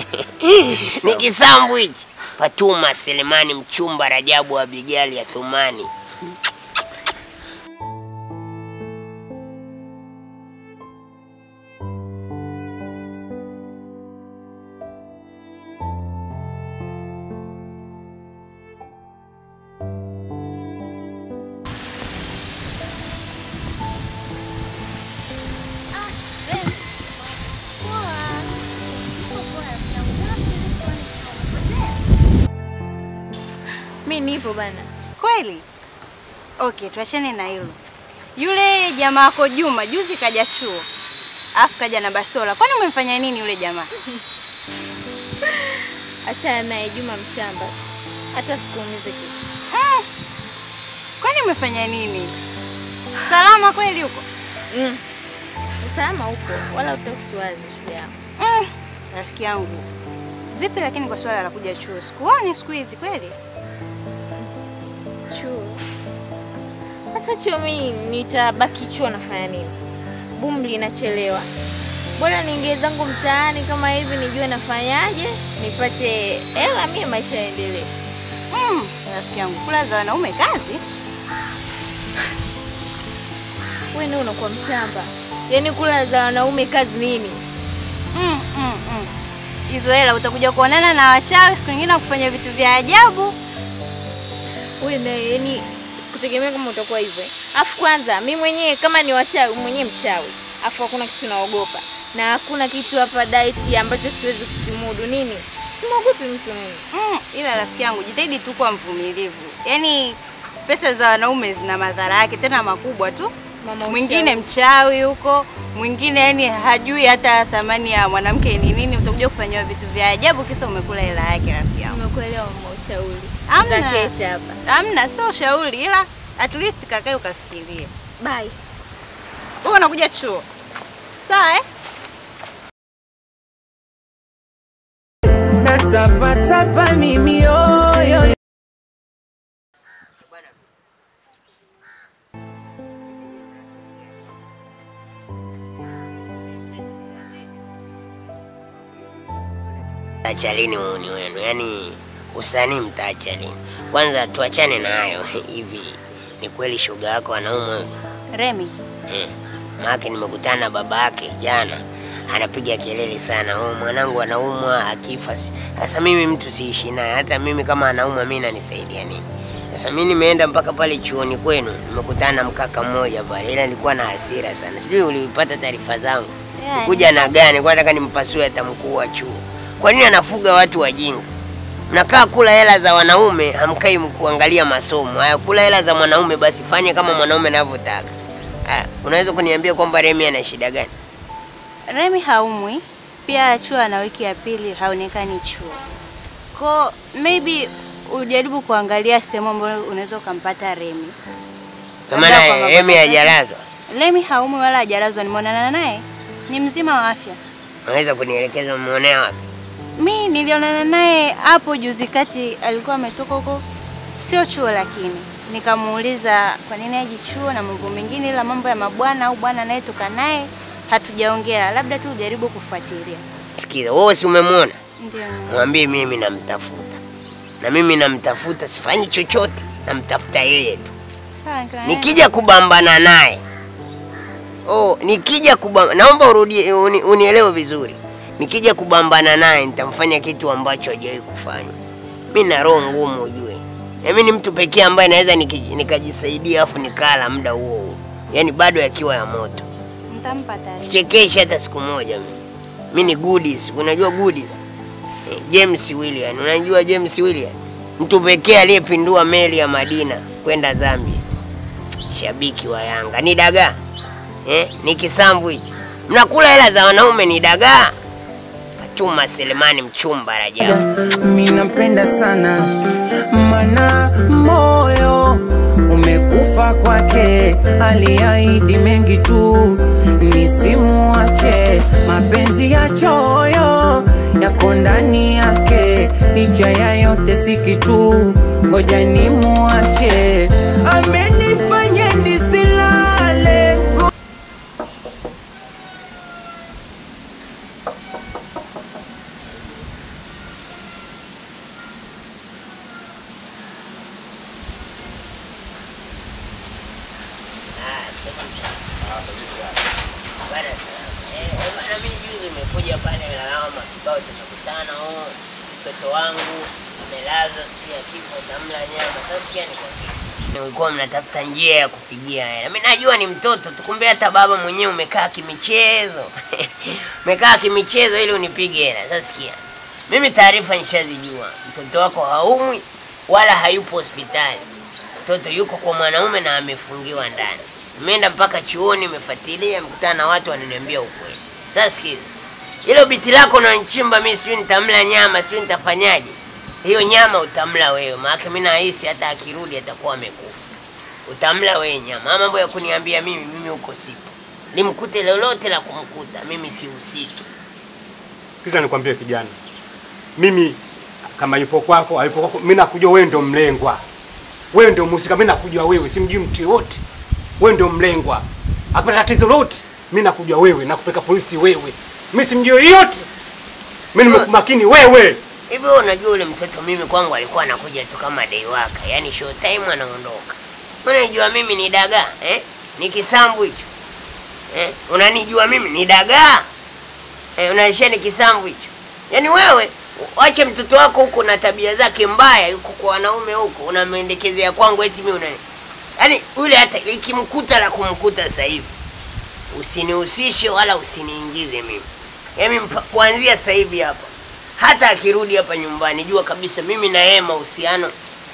Speaker 3: ni kisambu hichi. Fatuma Selemani mchumba Rajabu Abigali ya Thumani.
Speaker 2: Mi nipo bana.
Speaker 8: Kweli? Okay, tuachane na hilo. Yule jamaa wako Juma juzi kaja chuo, alafu kaja na bastola. Kwani umemfanya nini yule jamaa?
Speaker 2: Achana naye Juma mshamba. Hata sikuumize kitu.
Speaker 8: Mm. Kwani umefanya nini? Salama kweli huko?
Speaker 2: Mm. Usalama upo, wala utakusiwazi shule yako.
Speaker 8: Mm. Rafiki yangu, vipi lakini kwa swala la kuja chuo? Sikuoni siku hizi kweli?
Speaker 2: Chuo. Sasa chuo mi nitabaki chuo nafanya nini? Bumli inachelewa. Bora niingie zangu mtaani kama hivi nijue nafanyaje, nipate hela mie maisha yaendelee.
Speaker 8: Mm. Rafiki yangu, kula za wanaume kazi?
Speaker 2: Wewe ndio unakuwa mshamba. Yaani kula za wanaume kazi nini?
Speaker 8: Mm, mm, mm. Hizo hela utakuja kuonana na wachawi siku nyingine kufanya vitu vya ajabu.
Speaker 2: Wewe na yani sikutegemea kama utakuwa hivyo. Afu kwanza mi mwenyewe kama ni wachawi mwenyewe mchawi. Afu hakuna kitu naogopa. Na hakuna kitu hapa diet ambacho siwezi kukimudu nini? Simwogopi mtu mimi.
Speaker 8: Mm, ila rafiki yangu jitahidi tu kuwa mvumilivu. Yaani pesa za wanaume zina madhara yake tena makubwa tu.
Speaker 2: Mama
Speaker 8: Mwingine mchawi huko, mwingine yani hajui hata thamani ya mwanamke ni nini, utakuja kufanyiwa vitu vya ajabu kisa umekula hela yake rafiki yangu.
Speaker 2: Umekuelewa mama ushauri.
Speaker 8: Hamna.
Speaker 2: Utakesha hapa.
Speaker 8: Hamna, sio ushauri ila at least kakae ukafikirie.
Speaker 2: Bye.
Speaker 8: Wewe unakuja chuo. Sawa eh?
Speaker 1: natapatapa mimi yoyo
Speaker 3: Acha lini muuni wenu, yaani usanii mtaacha lini? Kwanza tuachane na hayo hivi. Ni kweli shoga yako anaumwa?
Speaker 8: Remi,
Speaker 3: Eh, maake nimekutana na baba yake jana, anapiga kelele sana, oh, mwanangu anaumwa akifa. si-" Sasa mimi mtu siishi naye, hata mimi kama anaumwa mimi nanisaidia nini? Sasa mimi nimeenda mpaka pale chuoni kwenu, nimekutana na mkaka mmoja pale, ila alikuwa na hasira sana. Sijui ulipata taarifa zangu.
Speaker 8: Yeah,
Speaker 3: kuja na gani? Kwa nataka nimpasue hata mkuu wa chuo. Kwa nini anafuga watu wajinga? Mnakaa kula hela za wanaume, hamkai kuangalia masomo. Haya, kula hela za mwanaume, basi fanye kama mwanaume anavyotaka. Haya, unaweza kuniambia kwamba Remi ana shida gani?
Speaker 8: Remi haumwi, pia chuo ana wiki ya pili haonekani chuo. Ko maybe ujaribu kuangalia sehemu ambayo unaweza ukampata Remi.
Speaker 3: Kwa
Speaker 8: Labda kwa
Speaker 3: maana
Speaker 8: baba
Speaker 3: Remi
Speaker 8: zake.
Speaker 3: hajalazwa.
Speaker 8: Remi haumwi wala hajalazwa, nimeonana naye, ni mzima wa afya.
Speaker 3: Unaweza kunielekeza umeonea wapi?
Speaker 8: Mi nilionana naye hapo juzi kati, alikuwa ametoka huko, sio chuo, lakini nikamuuliza kwa nini aji chuo na mambo mengine, ila mambo ya mabwana au bwana anayetoka naye hatujaongea, labda tu ujaribu kufuatilia.
Speaker 3: Sikiza, wewe si umemwona?
Speaker 8: Ndio.
Speaker 3: Mwambie mimi namtafuta, na mimi namtafuta, sifanyi chochote, namtafuta yeye tu.
Speaker 8: Sawa, nikiwa naye-
Speaker 3: Nikija kubambana naye oh, nikija kubamba, naomba urudie, uni, unielewe vizuri. Nikija kubambana naye nitamfanya kitu ambacho hajawahi kufanya. Mi na roho ngumu ujue, na mimi ni mtu pekee ambaye naweza niki- nikajisaidia afu nikala muda huo huo, yaani bado yakiwa ya moto.
Speaker 8: Nitampa taarifa.
Speaker 3: Sichekeshi hata siku moja mimi. Mi ni goodies, unajua goodies? Eh, James William, unajua James William? Mtu pekee aliyepindua meli ya Madina kwenda Zambia. Shabiki wa Yanga ni dagaa eh, ni kisambu hichi. Mnakula hela za wanaume ni dagaa. Fatuma Selemani mchumba Rajabu.
Speaker 1: mi nampenda sana mana moyo umekufa kwake, aliahidi mengi tu nisimuache. Mapenzi ya choyo yako ndani yake, licha ya yote si kitu, ngoja nimuache. Amenifanya nisilale
Speaker 3: Bana sana. Eh, eh, bana mimi juzi nimekuja pale lalama kibao tumekutana oh, mtoto wangu amelazwa sijui ya kifo tamla nyama. Sasa sikia nikwambie. Nilikuwa mnatafuta njia ya kupigia hela. Mimi najua ni mtoto tu, kumbe hata baba mwenyewe umekaa kimichezo. umekaa kimichezo ili unipige hela. Sasa sikia. Mimi taarifa nishazijua. Mtoto wako haumwi wala hayupo hospitali. Mtoto yuko kwa mwanaume na amefungiwa ndani. Nimeenda mpaka chuoni, nimefuatilia, nimekutana na watu wananiambia ukweli. Sasa sikiza, hilo biti lako unanichimba mimi, sijui nitamla nyama, sijui nitafanyaje. Hiyo nyama utamla wewe, maana mimi nahisi hata akirudi atakuwa amekufa. Utamla wewe nyama. Ama mambo ya kuniambia mimi, mimi huko sipo. Limkute lolote la kumkuta, mimi sihusiki.
Speaker 5: Sikiza nikwambie kijana, mimi kama yupo kwako hayupo kwako, mimi nakujua wewe ndio mlengwa, wewe ndio mhusika. Mimi nakujua wewe, simjui mtu yoyote. Wewe ndio mlengwa. Akipata tatizo lote, mimi nakujua wewe, nakupeleka polisi wewe. Mimi simjui yoyote. Mimi nimekumakini wewe.
Speaker 3: Hivi wewe unajua ule mtoto mimi kwangu alikuwa anakuja tu kama day waka, yaani show time anaondoka. Unanijua mimi ni dagaa eh? Ni kisambu hicho eh? Unanijua mimi ni dagaa eh? Unaishia ni kisambu hicho. Yaani wewe wache mtoto wako huko na tabia zake mbaya huko kwa wanaume huko, unamwendekezea kwangu eti mimi unani yaani yule hata ikimkuta la kumkuta sasa hivi usinihusishe wala usiniingize mimi. Yaani mpa- kuanzia sasa hivi hapa hata akirudi hapa nyumbani, jua kabisa mimi na yeye mahusiano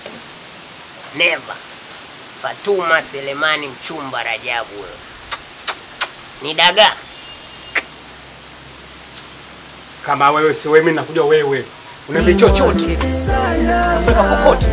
Speaker 3: never. Fatuma Selemani mchumba Rajabu wewe. Ni dagaa.
Speaker 5: Kama wewe si wewe, mimi nakujua wewe. Unaambia chochote. Mpaka kokote.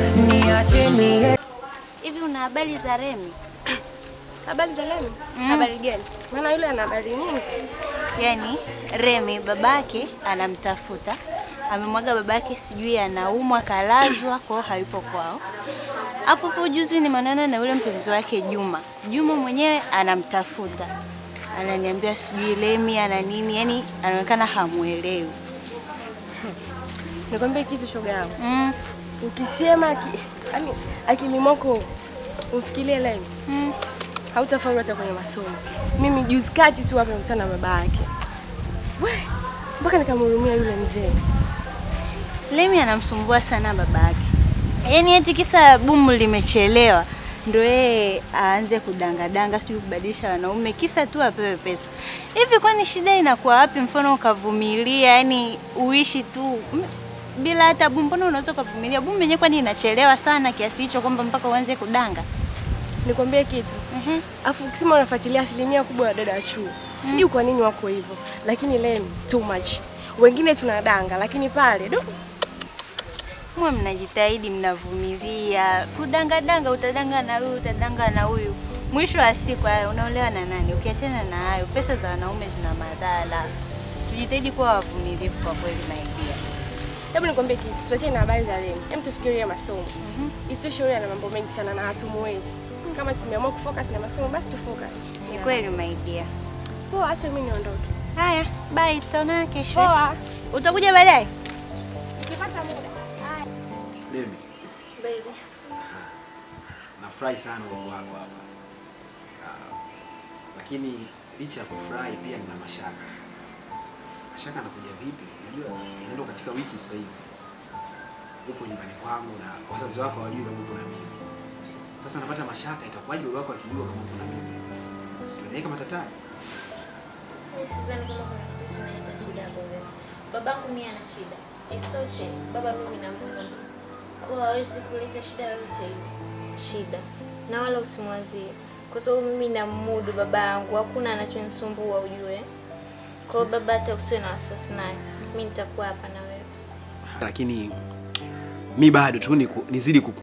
Speaker 8: Hivi una habari za Remi?
Speaker 6: Habari za Lemi? Habari gani? Maana yule ana habari nyingi.
Speaker 8: Yaani Remi babake anamtafuta, amemwaga babake, sijui anaumwa, kalazwa, kwao hayupo kwao. Hapo hapo juzi nimeonana na yule mpenzi wake Juma. Juma mwenyewe anamtafuta, ananiambia sijui Remi ana nini, yani anaonekana hamuelewi.
Speaker 6: Nikwambie kitu shoga yangu.
Speaker 8: Mm,
Speaker 6: Ukisema ki, yani akili mwako umfikirie Lemi,
Speaker 8: mm.
Speaker 6: hautafaulu hata kwenye masomo. Mimi juzi kati tu hapa nimekutana na baba yake. We, mpaka nikamhurumia yule mzee.
Speaker 8: Lemi anamsumbua sana babake, yaani eti kisa bumu limechelewa ndo yeye aanze kudangadanga, sijui kubadilisha wanaume kisa tu apewe pesa. Hivi kwani shida inakuwa wapi? Mfano ukavumilia, yani uishi tu m- bila hata bu, mbona unaweza ukavumilia? Bu mwenyewe kwani inachelewa sana kiasi hicho kwamba mpaka uanze kudanga?
Speaker 6: Nikwambie kitu.
Speaker 8: Ehe.
Speaker 6: Afu ukisema unafuatilia asilimia kubwa ya dada wa chuo. Sijui kwa nini wako hivyo. Lakini Lemi too much. Wengine tunadanga lakini pale do
Speaker 8: Mwe mnajitahidi, mnavumilia. Kudangadanga, utadanga na huyu, utadanga na huyu. Mwisho wa siku haya unaolewa na nani? Ukiachana na hayo, pesa za wanaume zina madhara. Tujitahidi kuwa wavumilivu kwa kweli, my dear.
Speaker 6: Hebu nikwambie kitu, tuachane na habari za Lemi. Hem, tufikirie masomo.
Speaker 8: Mhm.
Speaker 6: Isitoshe yule ana mambo mengi sana na hatumuwezi. Kama tumeamua kufocus na masomo basi tufocus.
Speaker 8: Ni kweli my dear.
Speaker 6: Poa, hata mimi niondoke.
Speaker 8: Haya, bye, tutaonana kesho.
Speaker 6: Poa.
Speaker 8: Utakuja baadaye?
Speaker 6: Nikipata muda.
Speaker 9: Demi. Nafurahi sana uwepo wako hapa. Ah, lakini licha ya kufurahi pia nina mashaka. Mashaka anakuja vipi? Unajua inaenda katika wiki sasa hivi. Upo nyumbani kwangu na wazazi wako hawajui kama upo na mimi. Sasa napata mashaka itakuwaje baba wako akijua kama upo na mimi? Sio matatani.
Speaker 2: Mimi sidhani kama kuna kitu kinaleta shida hapo mbele. Babangu mimi ana shida. Isitoshe, baba mimi na Mungu. Kwa hawezi kuleta shida yoyote ile. Shida. Na wala usimwazie. Kwa sababu mimi namudu baba yangu, hakuna anachonisumbua ujue. Kwa hiyo baba hata usiwe na wasiwasi naye. Mimi nitakuwa hapa na wewe.
Speaker 9: Lakini mi bado tu niku- nizidi ku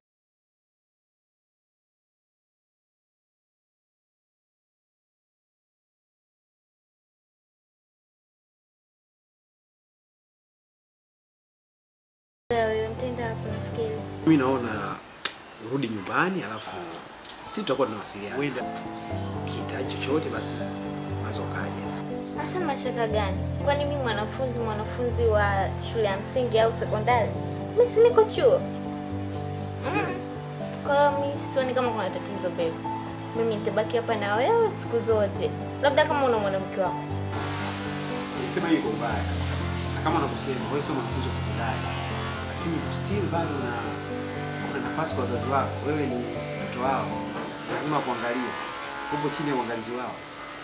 Speaker 2: Wewe mtenda hapo nafikiri.
Speaker 9: Mimi naona urudi nyumbani, alafu sisi tutakuwa tunawasiliana. Wenda ukihitaji chochote, basi unaweza ukaja.
Speaker 2: Hasa mashaka gani? Kwani mimi mwanafunzi mwanafunzi wa shule ya msingi au sekondari? Mimi si niko chuo. Mm. Kwa hiyo mimi sioni kama kuna tatizo babe. Mimi nitabaki hapa na wewe siku zote. Labda kama una mwanamke wako.
Speaker 9: Sema hiyo iko mbaya, na kama unavyosema wewe sio mwanafunzi wa sekondari, lakini still bado una una nafasi kwa wazazi wako. Wewe ni mtoto wao, lazima kuangalia, upo chini ya uangalizi wao.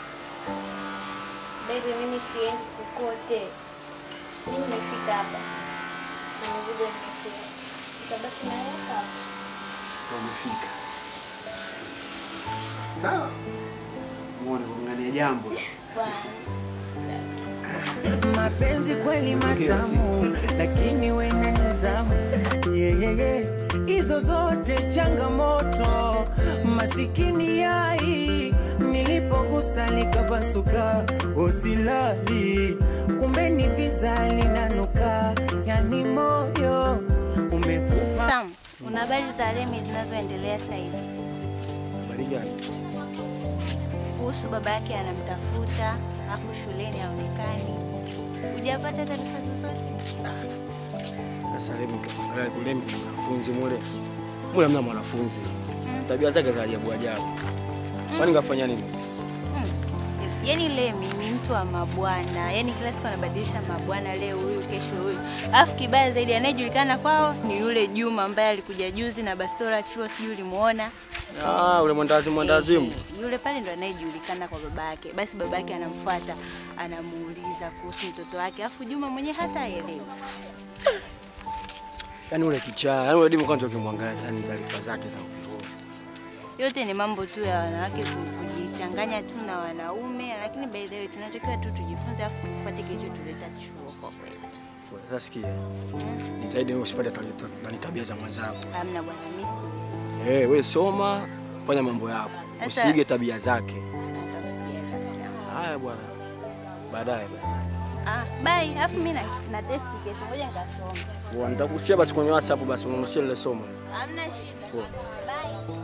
Speaker 2: Baby, mimi siendi kokote. Mimi nimefika hapa. Na mzigo nimefika. Nitabaki na wewe hapa.
Speaker 9: Ndio umefika. Sawa, muone kung'ania jambo
Speaker 1: mapenzi kweli matamu, lakini wena nizamu yeah, yeah, yeah. Hizo zote changamoto, masikini yai nilipogusa likapasuka, osilali kumbe ni visa linanuka, yani moyo umekufa.
Speaker 8: Sam, una habari za Remi zinazoendelea sasa hivi?
Speaker 9: Habari gani?
Speaker 8: Kuhusu baba yake anamtafuta, afu shuleni haonekani. Hujapata taarifa zozote?
Speaker 10: Sasa Lemi angalia kule Lemi ni mwanafunzi mule. Mule hamna mwanafunzi. Tabia zake za ajabu ajabu. Kwani kafanya nini?
Speaker 8: Yaani Lemi ni mtu wa mabwana, yaani kila siku anabadilisha mabwana, leo huyu, kesho huyu. Alafu kibaya zaidi, anayejulikana kwao ni yule Juma ambaye alikuja juzi na bastora chuo, sijui ulimuona.
Speaker 10: Ah, ule mwandazi mwandazimu.
Speaker 8: Eh, Yule pale ndo anayejulikana kwa babake. Basi babake anamfuata, anamuuliza kuhusu mtoto wake, alafu Juma mwenyewe hata haelewi.
Speaker 10: Yaani ule kichaa, yaani ule dimu kwanza ukimwangalia yani taarifa zake za ovyo.
Speaker 8: Yote ni mambo tu ya wanawake ku- kujichanganya tu na wanaume, lakini by the way tunatakiwa tu tujifunze, alafu tufuate kilichotuleta chuo kwa kweli.
Speaker 10: Sasa sikia. Jitahidi usifuate tabia- nani tabia za mwenzako.
Speaker 8: Hamna bwana, mimi siwezi.
Speaker 10: Eh, wewe soma, fanya mambo yako.
Speaker 8: Sasa-
Speaker 10: Usiige tabia zake.
Speaker 8: Hata usijali rafiki yangu.
Speaker 10: Haya bwana. Baadaye basi.
Speaker 8: Ah, bye. Alafu mimi na, na test kesho, ngoja nikasome.
Speaker 10: Bwana, Nitakushia basi kwenye WhatsApp basi unanushia ile somo.
Speaker 8: Hamna shida.
Speaker 10: Poa.
Speaker 8: Bye.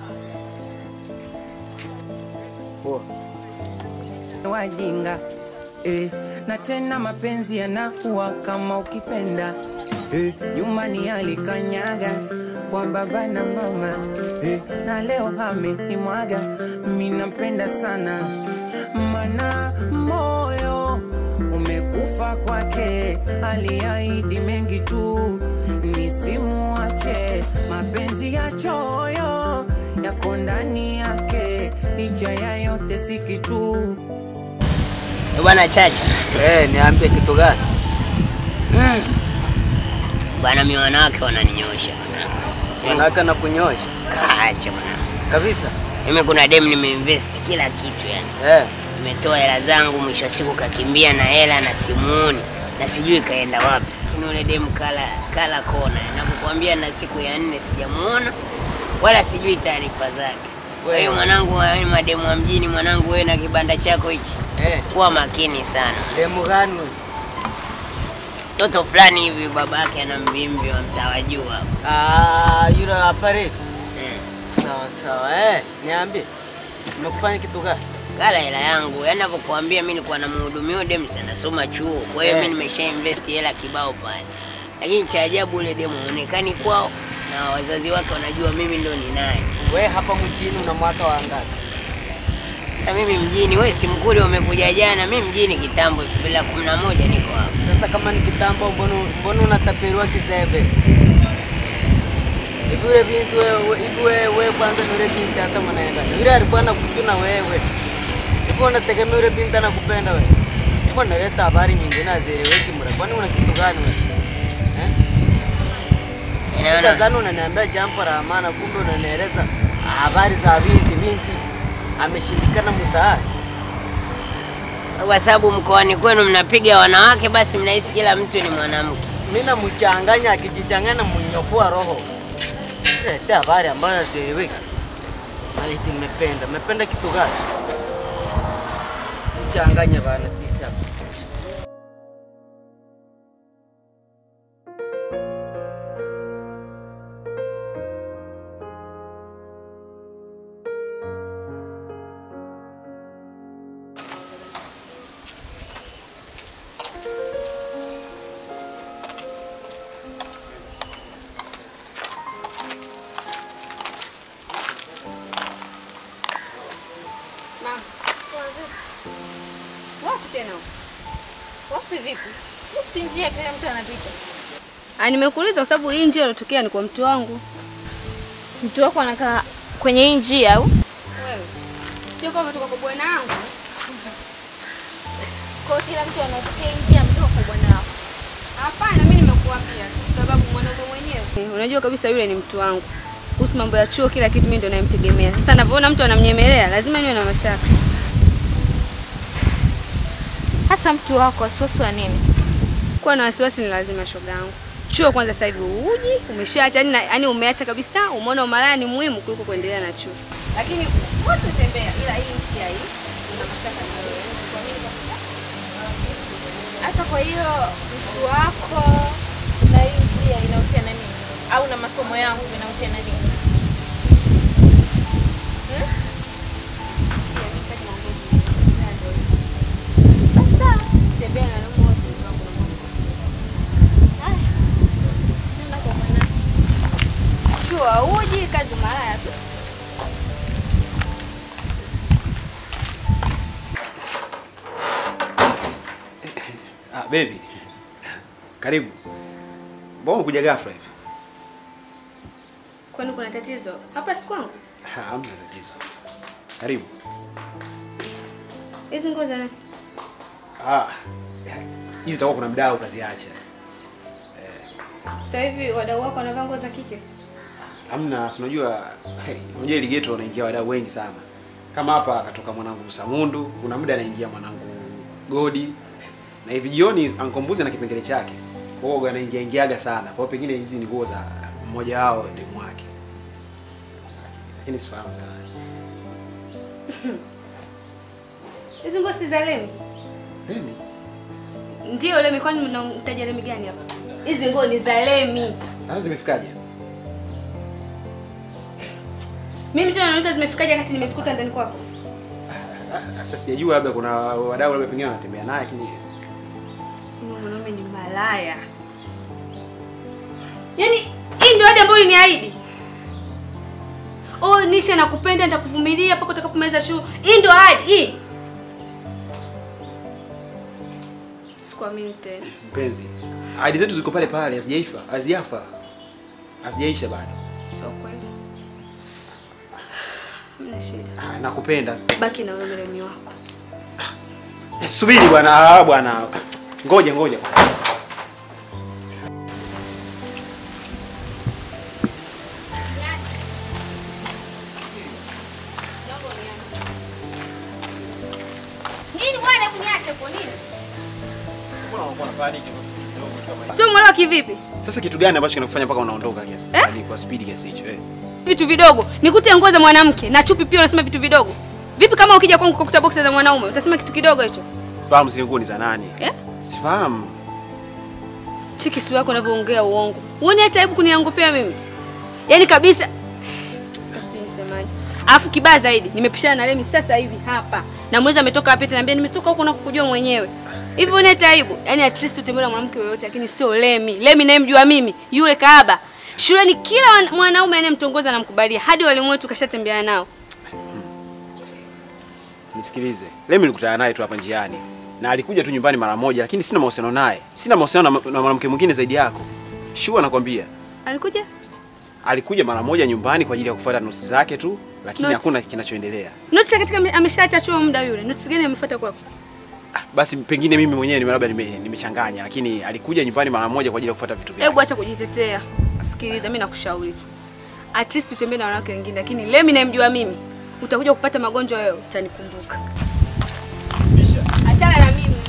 Speaker 10: Poa.
Speaker 1: wajinga eh, na tena mapenzi yanakuwa kama ukipenda eh, nyumbani alikanyaga kwa baba na mama eh, na leo amenimwaga, mi nampenda sana mana moyo umekufa kwake, aliahidi mengi tu nisimuache, mapenzi ya choyo yako ndani yake, licha ya yote si kitu.
Speaker 3: Eh, Bwana Chacha.
Speaker 11: Eh, niambie kitu gani?
Speaker 3: Mm. Bwana mimi wanawake wananinyosha bwana.
Speaker 11: Wanawake na kunyosha.
Speaker 3: Ah, Acha bwana.
Speaker 11: Kabisa.
Speaker 3: Mimi kuna dem nimeinvest kila kitu yani.
Speaker 11: Eh.
Speaker 3: Nimetoa hela zangu, mwisho wa siku kakimbia na hela na simuoni na sijui kaenda wapi. Lakini ule dem kala kala kona. Nakukwambia na siku ya nne sijamuona wala sijui taarifa zake. Kwa hiyo mwanangu, wewe mademu wa mjini, mwanangu, wewe na kibanda chako hichi
Speaker 11: Eh.
Speaker 3: kuwa makini sana.
Speaker 11: Demu gani wewe?
Speaker 3: Mtoto fulani hivi babake ana mvimbi wa mtawajua.
Speaker 11: Ah, yule hapa refu. Sawa sawa. Eh, niambie. Nimekufanya kitu gani?
Speaker 3: Kala hela yangu, yaani navyokuambia mimi nilikuwa namhudumia huyo demu sana nasoma chuo. Kwa hiyo
Speaker 11: Eh.
Speaker 3: mimi nimesha invest hela kibao pale. Lakini cha ajabu ule demu haonekani kwao na wazazi wake wanajua mimi ndo ninaye.
Speaker 11: We hapa mjini una mwaka wa ngapi?
Speaker 3: Sasa mimi mjini, wewe si mkuli umekuja jana, mimi mjini kitambo 2011 niko hapa.
Speaker 11: Sasa kama ni kitambo, mbona mbona unatapeliwa kizembe? Hivi yule binti wewe, hivi wewe wewe kwanza ni yule binti hata mnaenda. Yule alikuwa anakuchuna wewe. Hivi unategemea yule binti anakupenda wewe? Mbona unaleta habari nyingine hazieleweki mra? Kwani una kitu gani wewe? Eh? Nadhani unaniambia jambo la maana, kumbe unanieleza habari za binti. Binti ameshindikana mtaani.
Speaker 3: Kwa sababu mkoani kwenu mnapiga wanawake, basi mnahisi kila mtu ni mwanamke.
Speaker 11: Mimi namchanganya, akijichanganya namnyofua roho. Leta habari ambayo hazieleweki. Maliti, nimependa. Mmependa kitu gani? Mchanganya bana sisi hapa.
Speaker 12: Wapi tena? Wapi vipi?
Speaker 2: Si njia kila mtu anapita.
Speaker 12: Ah, nimekuuliza kwa sababu hii njia ilotokea ni kwa mtu wangu.
Speaker 2: Mtu wako anakaa kwenye hii njia au?
Speaker 12: Wewe. Sio kama toka kwa bwana wangu.
Speaker 2: Kwa hiyo kila mtu anatokea hii njia mtoka kwa bwana wako.
Speaker 12: Hapana, mimi nimekuambia kwa sababu mwanaume mwenyewe. Unajua kabisa yule ni mtu wangu. Kuhusu mambo ya chuo kila kitu mimi ndo nayemtegemea. Sasa ninavyoona mtu anamnyemelea lazima niwe na mashaka.
Speaker 2: Hasa mtu wako wasiwasi wa nini?
Speaker 12: Kuwa na wasiwasi ni lazima shoga yangu. Chuo kwanza sasa hivi uji, umeshaacha yani yani umeacha kabisa, umeona umalaya ni muhimu kuliko kuendelea na chuo. Lakini wote tembea ila hii njia hii una mashaka na wewe. Kwa nini kabisa?
Speaker 2: Hasa kwa hiyo mtu wako na hii njia inahusiana nini? Au na masomo yangu inahusiana nini? Hmm? Sasa tembea na wanaume wote wangu na mwanangu. Haya. Nenda kwa mwanangu.
Speaker 12: Chuo hauji, kazi malaya tu.
Speaker 9: Ah, baby. Karibu. Mbona umekuja ghafla hivi?
Speaker 12: Kwani kuna tatizo? Hapa si kwangu.
Speaker 9: Ah, Hamna tatizo. Karibu.
Speaker 12: Hizi nguo za nani?
Speaker 9: Ah. Hizi zitakuwa kuna mdau kaziacha.
Speaker 12: Sasa hivi wadau wako wanavaa nguo za kike.
Speaker 9: Hamna, si unajua hey, unajua ile ghetto wanaingia wadau wengi sana. Kama hapa akatoka mwanangu Samundu, kuna muda anaingia mwanangu Godi. Na hivi jioni Ankombuzi na kipengele chake. Kwa hiyo anaingia ingiaga sana. Kwa hiyo pengine hizi ni nguo za mmoja wao demu wake. Lakini sifahamu sana.
Speaker 12: Hizi nguo si za Lemi?
Speaker 9: Lemi?
Speaker 12: Ndio Lemi, kwani mnamtaja Lemi gani hapa? Hizi nguo ni za Lemi.
Speaker 9: Sasa zimefikaje?
Speaker 12: Mimi tena nauliza zimefikaje wakati nimesikuta ndani kwako?
Speaker 9: Ah, Sasa sijajua labda kuna wadau labda pengine wanatembea naye lakini
Speaker 12: Huyo mwanaume ni malaya. Yaani hii ndio ahadi ambayo uliniahidi. Oh, Nisha nakupenda, nitakuvumilia mpaka utakapomaliza chuo. Hii ndio ahadi hii. Sikuamini tena.
Speaker 9: mpenzi, ahadi zetu ziko pale pale, hazijaifa, hazijafa, hazijaisha bado.
Speaker 12: Sio kweli. Hamna shida.
Speaker 9: Ah, nakupenda.
Speaker 12: Baki na wewe Remi wako.
Speaker 9: Subiri bwana, ah, bwana. Ngoja ngoja.
Speaker 12: Nini bwana, hebu niache kwa nini? Sio mwelewa kivipi?
Speaker 9: Sasa kitu gani ambacho kinakufanya mpaka unaondoka kiasi?
Speaker 12: Eh?
Speaker 9: Yaani kwa speed kiasi hicho eh?
Speaker 12: Vitu vidogo. Nikute nguo za mwanamke na chupi pia unasema vitu vidogo. Vipi kama ukija kwangu kukuta boxer za mwanaume utasema kitu kidogo hicho?
Speaker 9: Fahamu zile nguo ni za nani?
Speaker 12: Eh?
Speaker 9: Sifahamu.
Speaker 12: Cheki sura yako unavyoongea uongo. Uone hata aibu kuniangopea mimi. Yaani kabisa. Basi nisemaje? Alafu kibaya zaidi, nimepishana na Remi sasa hivi hapa. Na mwezi ametoka wapi? Ananiambia nimetoka huko na kukujua mwenyewe. Hivi uone hata aibu. Yaani at least utembee na mwanamke yoyote lakini sio Remi. Remi nayemjua mimi, yule kaaba. Shuleni kila wan- mwanaume anayemtongoza namkubalia. Hadi walimu wetu kashatembea nao.
Speaker 9: Nisikilize. Leo nilikutana naye tu hapa njiani. Na alikuja tu nyumbani mara moja lakini sina mahusiano naye. Sina mahusiano na, na mwanamke mwingine zaidi yako. Shua nakwambia.
Speaker 12: Alikuja?
Speaker 9: Alikuja mara moja nyumbani kwa ajili ya kufuata notes zake tu, lakini
Speaker 12: Notes?
Speaker 9: hakuna kinachoendelea.
Speaker 12: Notice katika ame- ameshaacha chuo muda yule. Notice gani amefuata kwako?
Speaker 9: Basi pengine mimi mwenyewe nime labda nime- nimechanganya, lakini alikuja nyumbani mara moja kwa ajili ya kufuata vitu vyake.
Speaker 12: Hebu acha kujitetea. Sikiliza, mimi nakushauri tu. At least utembee na wanawake wengine, lakini Lemi namjua mimi. Utakuja kupata magonjwa wewe, utanikumbuka. Achana na mimi.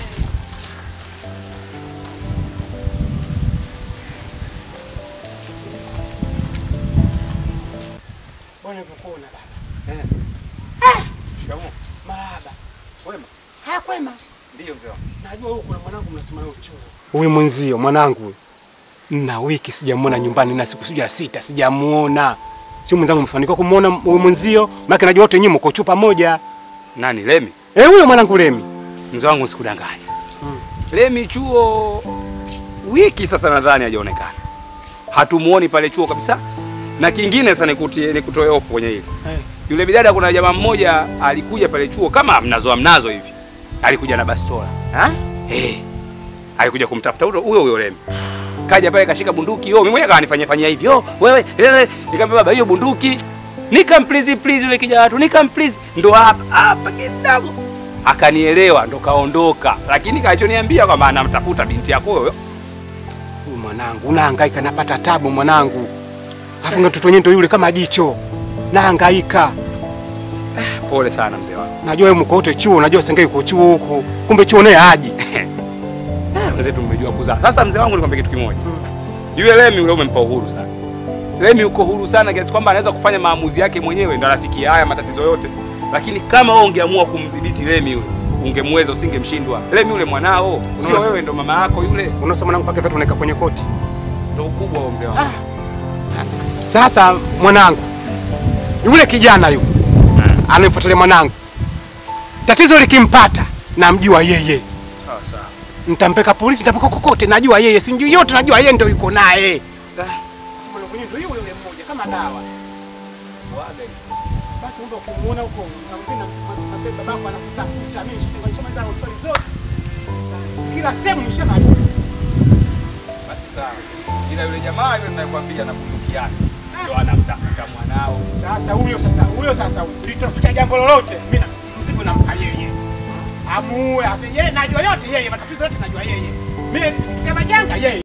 Speaker 5: Bwana nilivyokuona baba.
Speaker 9: Eh.
Speaker 5: Ah!
Speaker 9: Shikamoo.
Speaker 5: Marahaba.
Speaker 9: Wema.
Speaker 5: Haya kwema.
Speaker 9: Ndio mzee wangu.
Speaker 5: Najua huko kuna mwanangu mnasema leo chuo. Huyu mwenzio mwanangu. Na wiki sijamuona nyumbani na siku sija sita sijamuona. Sio mwenzangu mfanikiwa kumuona huyu mwenzio, maana najua wote nyinyi mko chuo pamoja.
Speaker 13: Nani Lemi?
Speaker 5: Eh, huyo mwanangu Lemi.
Speaker 13: Mzee wangu sikudanganya. Lemi chuo wiki sasa nadhani hajaonekana. Hatumuoni pale chuo kabisa. Na kingine sasa nikutie nikutoe hofu kwenye hili.
Speaker 5: Eh.
Speaker 13: Yule bidada kuna jamaa mmoja alikuja pale chuo kama mnazo mnazo hivi. Alikuja na bastola.
Speaker 9: Ha?
Speaker 13: Eh. Alikuja kumtafuta huyo huyo huyo Lemi. Kaja pale kashika bunduki, yo mimi mwenyewe kanifanyia fanyia hivi. Yo, wewe, lele, nikamwambia baba hiyo bunduki. Nikam please please yule kijana watu, nikam please. Ndo hapa hapa kidogo. Akanielewa ndo kaondoka. Lakini kalichoniambia kwamba anamtafuta binti yako huyo.
Speaker 5: Huyu mwanangu unahangaika napata tabu mwanangu. Afu mtoto wenyewe ndio yule kama jicho. Nahangaika.
Speaker 13: Pole sana mzee wangu.
Speaker 5: Najua wewe mko wote chuo, unajua sengei uko chuo huko. Kumbe chuo naye haji.
Speaker 13: Mzee tumejua kuzaa. Sasa mzee wangu nikwambia kitu kimoja. Yule Lemi yule umempa uhuru sana. Lemi uko huru sana kiasi kwamba anaweza kufanya maamuzi yake mwenyewe ndo anafikia haya matatizo yote. Lakini kama wewe ungeamua kumdhibiti Lemi yule, ungemweza usingemshindwa. Lemi yule mwanao, sio
Speaker 5: Unaona-
Speaker 13: wewe ndo mama yako yule.
Speaker 5: Unasema mwanangu pake vitu unaweka kwenye koti.
Speaker 13: Ndo ukubwa wa mzee wangu.
Speaker 5: Sasa mwanangu, yule kijana yule anamfuatilia mwanangu, tatizo likimpata namjua yeye,
Speaker 13: Sawa sawa.
Speaker 5: nitampeka polisi, nitampeka kokote, najua yeye, simjui yote, najua yeye ndio yuko naye. Mwanangu ndio yule yule mmoja kama dawa. Basi ndio kumuona huko, nampenda nampenda babako anakutafuta, mimi nishamaliza hospitali zote, kila sehemu nishamaliza.
Speaker 13: Basi sawa. Ila yule jamaa yule ninayekwambia na bunduki yake ndo anamtafuta mwanao.
Speaker 5: Sasa huyo sasa huyo sasa litotokea jambo lolote, mimi na- mzigo nampa yeye. Amuue, ase yeye najua yote yeye, matatizo yote najua yeye. Mimi tukia majanga yeye.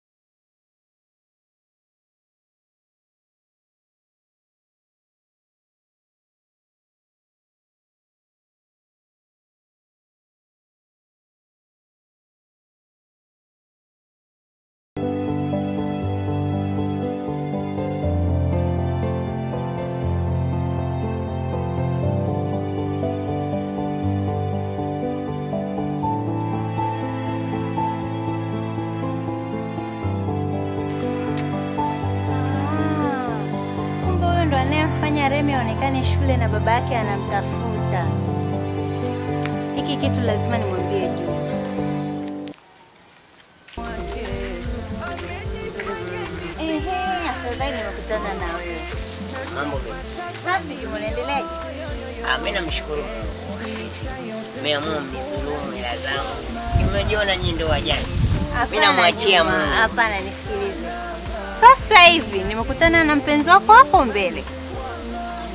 Speaker 8: Kumbe huyo ndo anayemfanya Remi aonekane shule na baba yake anamtafuta. Hiki kitu lazima nimwambie juu. Ehe, afadhali nimekutana na wewe.
Speaker 3: Mambo vipi?
Speaker 8: Safi, unaendeleaje?
Speaker 3: Ah, mimi namshukuru Mungu. Nimeamua mnizulumu hela zangu. Si mmejiona nyinyi ndio wajanja. Mimi namwachia
Speaker 8: Juma,
Speaker 3: Mungu.
Speaker 8: Hapana, nisikilize. Sasa hivi nimekutana na mpenzi wako hapo mbele.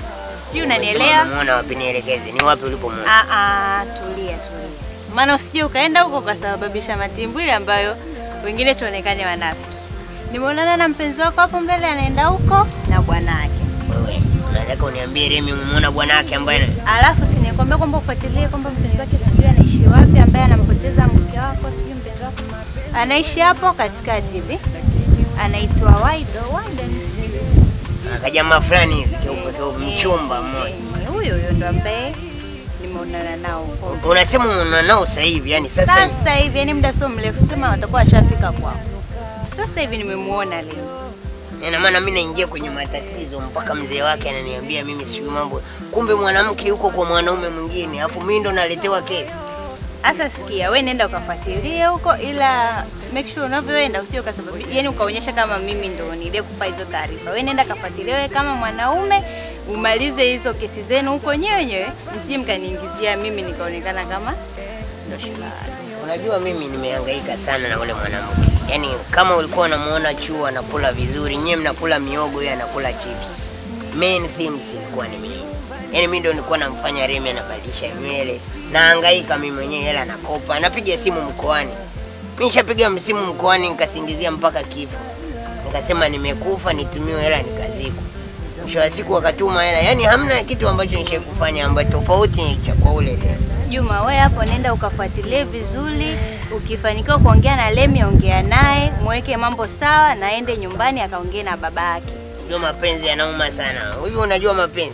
Speaker 8: Sijui unanielewa?
Speaker 3: Unamuona wapi nielekeze? Ni wapi ulipomwona?
Speaker 8: Ah ah, tulia tulia. Maana usije ukaenda huko ukasababisha matimbwili ambayo wengine tuonekane wanafiki. Nimeonana na mpenzi wako hapo mbele anaenda huko na bwanake.
Speaker 3: Wewe unataka uniambie Remi umemwona bwanake ambaye
Speaker 8: Alafu si nikwambia kwamba ufuatilie kwamba mpenzi wake sijui anaishi wapi, ambaye anampoteza mke wako, sijui mpenzi wako anaishi hapo katikati hivi, anaitwa Waido. Waido ni sijui
Speaker 3: akajamaa fulani hivi keupe keupe mchumba mmoja.
Speaker 8: Ni huyo huyo ndo ambaye nimeonana nao huko.
Speaker 3: Unasema unaona nao sasa hivi, yani sasa hivi.
Speaker 8: Sasa hivi, yani muda sio mrefu, sema watakuwa washafika kwao. Sasa hivi nimemuona leo.
Speaker 3: Ina maana mimi naingia kwenye matatizo mpaka mzee wake ananiambia mimi sijui mambo. Kumbe mwanamke yuko kwa mwanaume mwingine, alafu mimi ndo naletewa kesi.
Speaker 8: Sasa sikia, we nenda ukafuatilie huko, ila make sure unavyoenda usije ukasababisha, yani ukaonyesha kama mimi ndo niliyekupa hizo taarifa. We nenda kafuatilie wewe kama mwanaume, umalize hizo kesi zenu huko wenyewe wenyewe, msije mkaniingizia mimi nikaonekana kama ndo shida.
Speaker 3: Unajua mimi nimehangaika sana na ule mwanamke. Yaani kama ulikuwa unamuona chuo anakula vizuri, nyewe mnakula miogo, yeye anakula chips. Main themes ilikuwa ni mimi. Yaani mimi ndo nilikuwa namfanya Remi anabadilisha nywele. Nahangaika mimi mwenyewe hela nakopa. Napiga simu mkoani. Mimi nishapiga msimu mkoani nikasingizia mpaka kifo. Nikasema nimekufa nitumiwe hela nikazikwa. Mwisho wa siku wakatuma hela. Yaani hamna kitu ambacho nishai kufanya ambacho tofauti cha kwa ule tena.
Speaker 8: Juma, we hapo nenda ukafuatilie vizuri. Ukifanikiwa kuongea na Lemi, ongea naye, mweke mambo sawa, na aende nyumbani akaongee na baba yake.
Speaker 3: Unajua mapenzi yanauma sana. Hivi unajua mapenzi?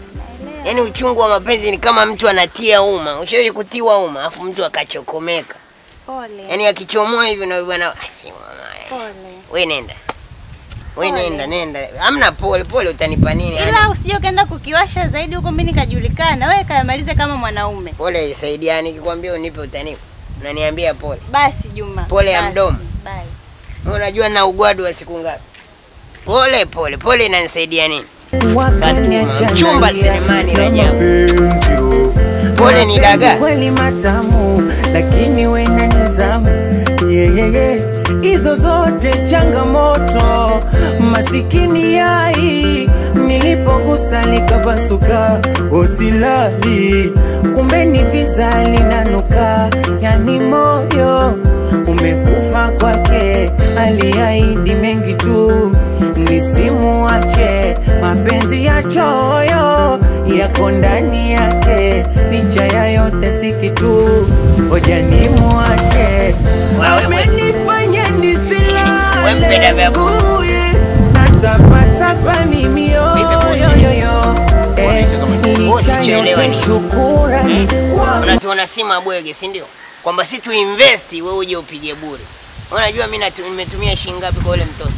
Speaker 3: Yaani uchungu wa mapenzi ni kama mtu anatia uma. Ushawahi kutiwa uma afu mtu akachokomeka.
Speaker 8: Pole.
Speaker 3: Yaani akichomoa hivi na bwana asi mama.
Speaker 8: Pole.
Speaker 3: Wewe nenda. Wewe
Speaker 8: Pole.
Speaker 3: nenda nenda. Hamna pole pole utanipa nini?
Speaker 8: Ila usije ukaenda kukiwasha zaidi huko, mimi nikajulikana. Wewe kayamalize kama mwanaume.
Speaker 3: Pole saidiani nikikwambia unipe utanipa. Unaniambia pole.
Speaker 8: Basi Juma.
Speaker 3: Pole ya
Speaker 8: basi.
Speaker 3: mdomo.
Speaker 8: Bye.
Speaker 3: Wewe Unajua na ugwadu wa siku ngapi? Pole pole pole inanisaidia nini? Chumba Selemani Rajabu. Pole ni
Speaker 1: Mapenzi
Speaker 3: dagaa.
Speaker 1: kweli matamu, lakini we na nizamu yeah, yeah, yeah. Hizo zote changamoto, masikini yai nilipogusa likapasuka, osilali kumbe ni visa linanuka, yani moyo umekufa kwake, aliahidi mengi tu nisimuache, mapenzi ya choyo yako ndani yake, licha ya yote si kitu, ngoja nimuache, amenifanya nisilale nguye, natapatapa mimi yoyoyoyo, eh, licha yote shukurani kwa
Speaker 3: Unatuona si mabwege, si ndio? Kwamba si tu invest wewe uje upige bure. Unajua mimi natu- nimetumia shilingi ngapi kwa ule mtoto?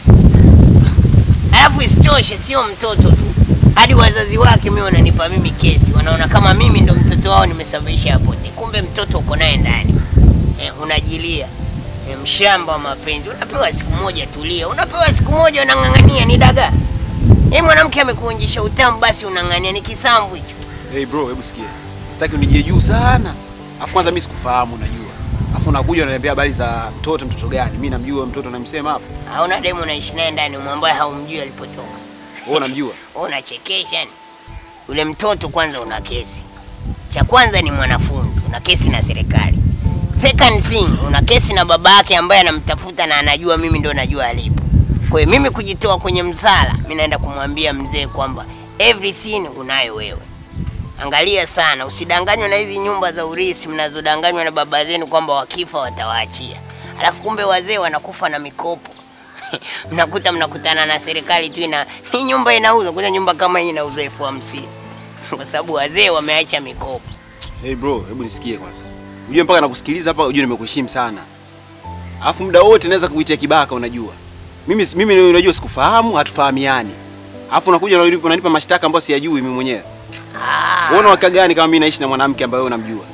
Speaker 3: Alafu isitoshe sio mtoto tu. Hadi wazazi wake mimi wananipa mimi kesi. Wanaona kama mimi ndo mtoto wao nimesababisha hapo. Kumbe mtoto uko naye ndani. Eh, unajilia. Eh, mshamba wa mapenzi. Unapewa siku moja tulia. Unapewa siku moja unang'ang'ania ni dagaa. Eh, mwanamke amekuonjesha utamu basi unang'ang'ania ni kisambu hicho.
Speaker 9: Hey bro, hebu sikia. Sitaki unijie juu sana. Afu kwanza mimi sikufahamu unajua. Afu unakuja unaniambia habari za mtoto mtoto gani? Mimi namjua huyo mtoto namsema hapo.
Speaker 3: Hauna demu unaishi naye ndani ambaye haumjui alipotoka.
Speaker 9: Wewe unamjua?
Speaker 3: Wewe unachekesha ni. Yule mtoto kwanza una kesi. Cha kwanza ni mwanafunzi, una kesi na serikali. Second thing, una kesi na baba yake ambaye anamtafuta na anajua mimi ndo najua alipo. Kwa hiyo mimi kujitoa kwenye msala, mimi naenda kumwambia mzee kwamba everything unayo wewe. Angalia sana, usidanganywe na hizi nyumba za urisi mnazodanganywa na baba zenu kwamba wakifa watawaachia. Alafu kumbe wazee wanakufa na mikopo. mnakuta mnakutana na serikali tu ina hii nyumba inauzwa, kuna nyumba kama hii inauzwa elfu hamsini kwa sababu wazee wameacha mikopo.
Speaker 9: Hey bro, hebu nisikie kwanza. Unajua mpaka nakusikiliza hapa unajua nimekuheshimu sana. Alafu muda wote naweza kukuitia kibaka unajua. Mimi mimi unajua sikufahamu, hatufahamiani. Alafu unakuja unanipa unanipa mashtaka ambayo siyajui mimi mwenyewe.
Speaker 3: Ah,
Speaker 9: Unaona waka gani kama mimi naishi na mwanamke ambaye wewe unamjua?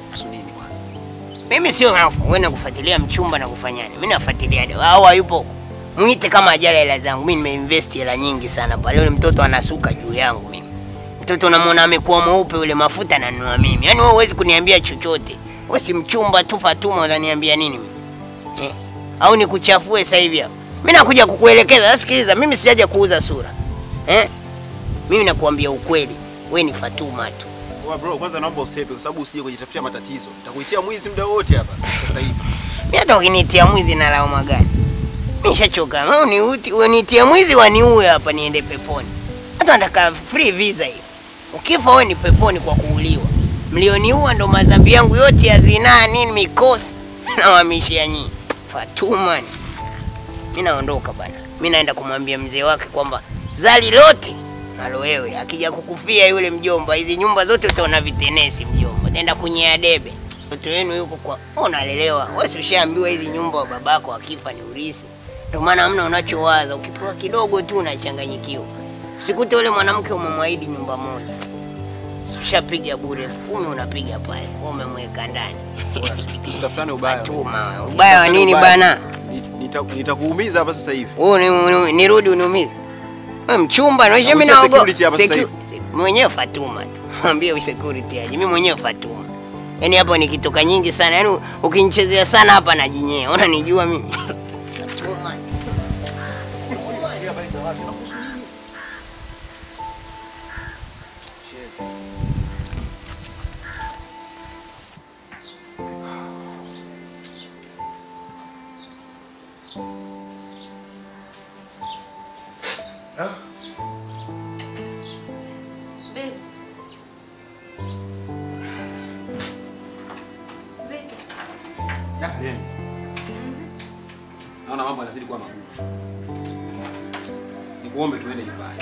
Speaker 3: mimi sio nafu, wewe nakufuatilia mchumba na kufanyani. Mimi nafuatilia de- au hayupo. Mwite kama ajala hela zangu. Mimi nimeinvest hela nyingi sana pale. Yule mtoto anasuka juu yangu mimi. Mtoto unamwona amekuwa mweupe yule mafuta nanunua mimi. Yaani wewe huwezi kuniambia chochote. Wewe si mchumba tu Fatuma unaniambia nini mimi? Eh? Au nikuchafue sasa hivi hapa? Mimi nakuja kukuelekeza. Sikiliza, mimi sijaja kuuza sura. Eh? Mimi nakuambia ukweli. we ni Fatuma tu.
Speaker 9: Wa bro, kwanza naomba usepe kwa sababu usije kujitafutia matatizo. Nitakuitia mwizi muda wote hapa sasa hivi.
Speaker 3: Mimi hata ukinitia mwizi na lawama gani? Mimi nishachoka. Wewe uniuti, unitie mwizi waniue hapa niende peponi. Hata nataka free visa hiyo. Ukifa wewe ni peponi kwa kuuliwa. Mlioniua ndo madhambi yangu yote ya zinaa nini mikosi nawahamishia nyinyi. Fatuma. Mimi naondoka bana. Mimi naenda kumwambia mzee wake kwamba zali lote nalo wewe akija kukufia yule mjomba, hizi nyumba zote utaona vitenesi mjomba. Nenda kunyea debe. Mtoto wenu yuko kwa unalelewa. Wewe si ushaambiwa hizi nyumba babako akifa ni urisi. Ndio maana hamna unachowaza, ukipewa kidogo tu unachanganyikiwa. Usikute yule mwanamke umemwahidi nyumba moja. Si ushapiga bure elfu kumi unapiga pale. Wewe umemweka ndani.
Speaker 9: Tusitafutane ubaya.
Speaker 3: Fatuma, ubaya wa nini bana?
Speaker 9: Nita- Nitakuumiza hapa sasa hivi.
Speaker 3: Wewe ni- ni- nirudi uniumize. Wewe mchumba, naisha mimi
Speaker 9: Nakutia
Speaker 3: naogopa.
Speaker 9: security hapa sasa hivi.
Speaker 3: Mwenyewe Fatuma tu. Mwambie security aje. Mimi mwenyewe Fatuma. Yaani hapo nikitoka nyingi sana. Yaani ukinichezea sana hapa najinyea. Unanijua mimi. Fatuma.
Speaker 9: Yaani. Naona mambo yanazidi kuwa magumu. Nikuombe tuende nyumbani.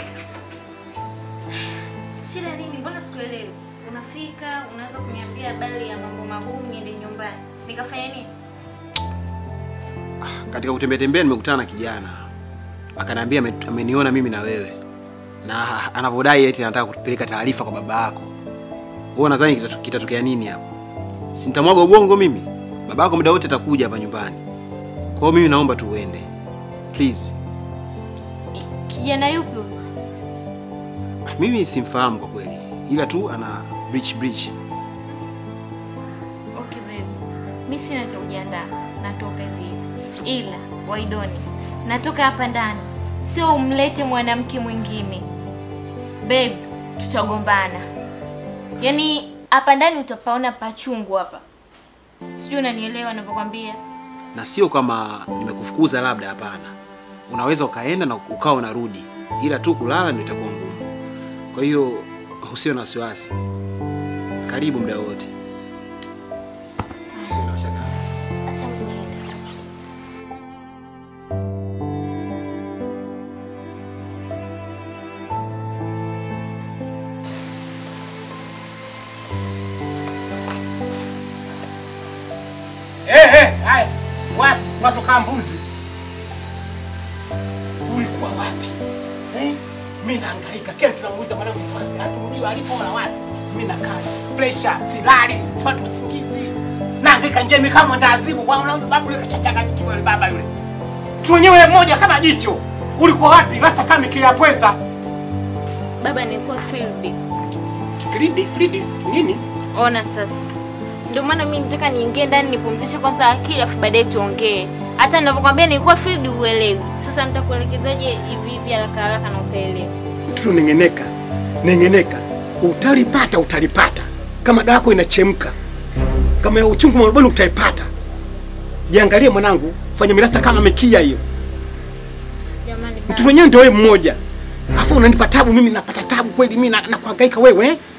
Speaker 2: Shida nini? Mbona sikuelewi? Unafika unaanza kuniambia habari ya mambo magumu, niende nyumbani. Nikafanya nini?
Speaker 9: Katika kutembea tembea nimekutana na kijana. Akaniambia ame- ameniona mimi na wewe. Na anavyodai eti anataka kupeleka taarifa kwa baba yako. Wewe unadhani kitatu- kitatokea nini hapo? Si nitamwaga ubongo mimi? Baba yako muda wote atakuja hapa nyumbani. Kwa hiyo mimi naomba tu uende. Please.
Speaker 2: Kijana yupi huyo?
Speaker 9: Mimi simfahamu kwa kweli. Ila tu ana breach breach.
Speaker 2: Okay baby. Mimi sina cha kujiandaa. Natoka hivi hivi. Ila Waidoni, natoka hapa ndani. Sio umlete mwanamke mwingine. Babe, tutagombana. Yaani hapa ndani utapaona pachungu hapa. Sijui unanielewa ninavyokwambia.
Speaker 9: na sio kama nimekufukuza labda, hapana. Unaweza ukaenda na ukawa unarudi, ila tu kulala ndio itakuwa ngumu. Kwa hiyo usiwe na wasiwasi, karibu muda wote. Usiwe na mashaka.
Speaker 2: Acha mimi niende.
Speaker 5: Eh, eh, haya. Wapi? Unatoka mbuzi. Ulikuwa wapi? Eh? Mimi nahangaika. Kila tunamuuliza mwanangu yuko wapi? Hatumjui alipo wala wapi. Mimi nakaa. Pressure, silali, sipati usingizi. Nahangaika nje mimi kama ndazimu. Kwa mwanangu babu yule kachachanganyikiwa yule baba yule. Tu wenyewe mmoja kama jicho. Ulikuwa wapi? Rasta kama kia pweza.
Speaker 2: Baba nilikuwa field.
Speaker 5: Fridi, Fridi nini?
Speaker 2: Ona sasa. Ndio maana mimi nataka niingie ndani nipumzishe kwanza akili afu baadaye tuongee. Hata ninavyokuambia nilikuwa field uelewi. Sasa nitakuelekezaje hivi hivi haraka haraka na utaelewa.
Speaker 5: Mtoto nengeneka, nengeneka, utalipata, utalipata. Kama dawa yako inachemka, kama ya uchungu mwarubani utaipata. Jiangalie mwanangu, fanya mirasta kama mekia hiyo.
Speaker 2: Jamani
Speaker 5: Mtoto wenyewe ndio wewe mmoja, alafu unanipa tabu, mimi napata tabu kweli, mimi na, na kuhangaika wewe eh?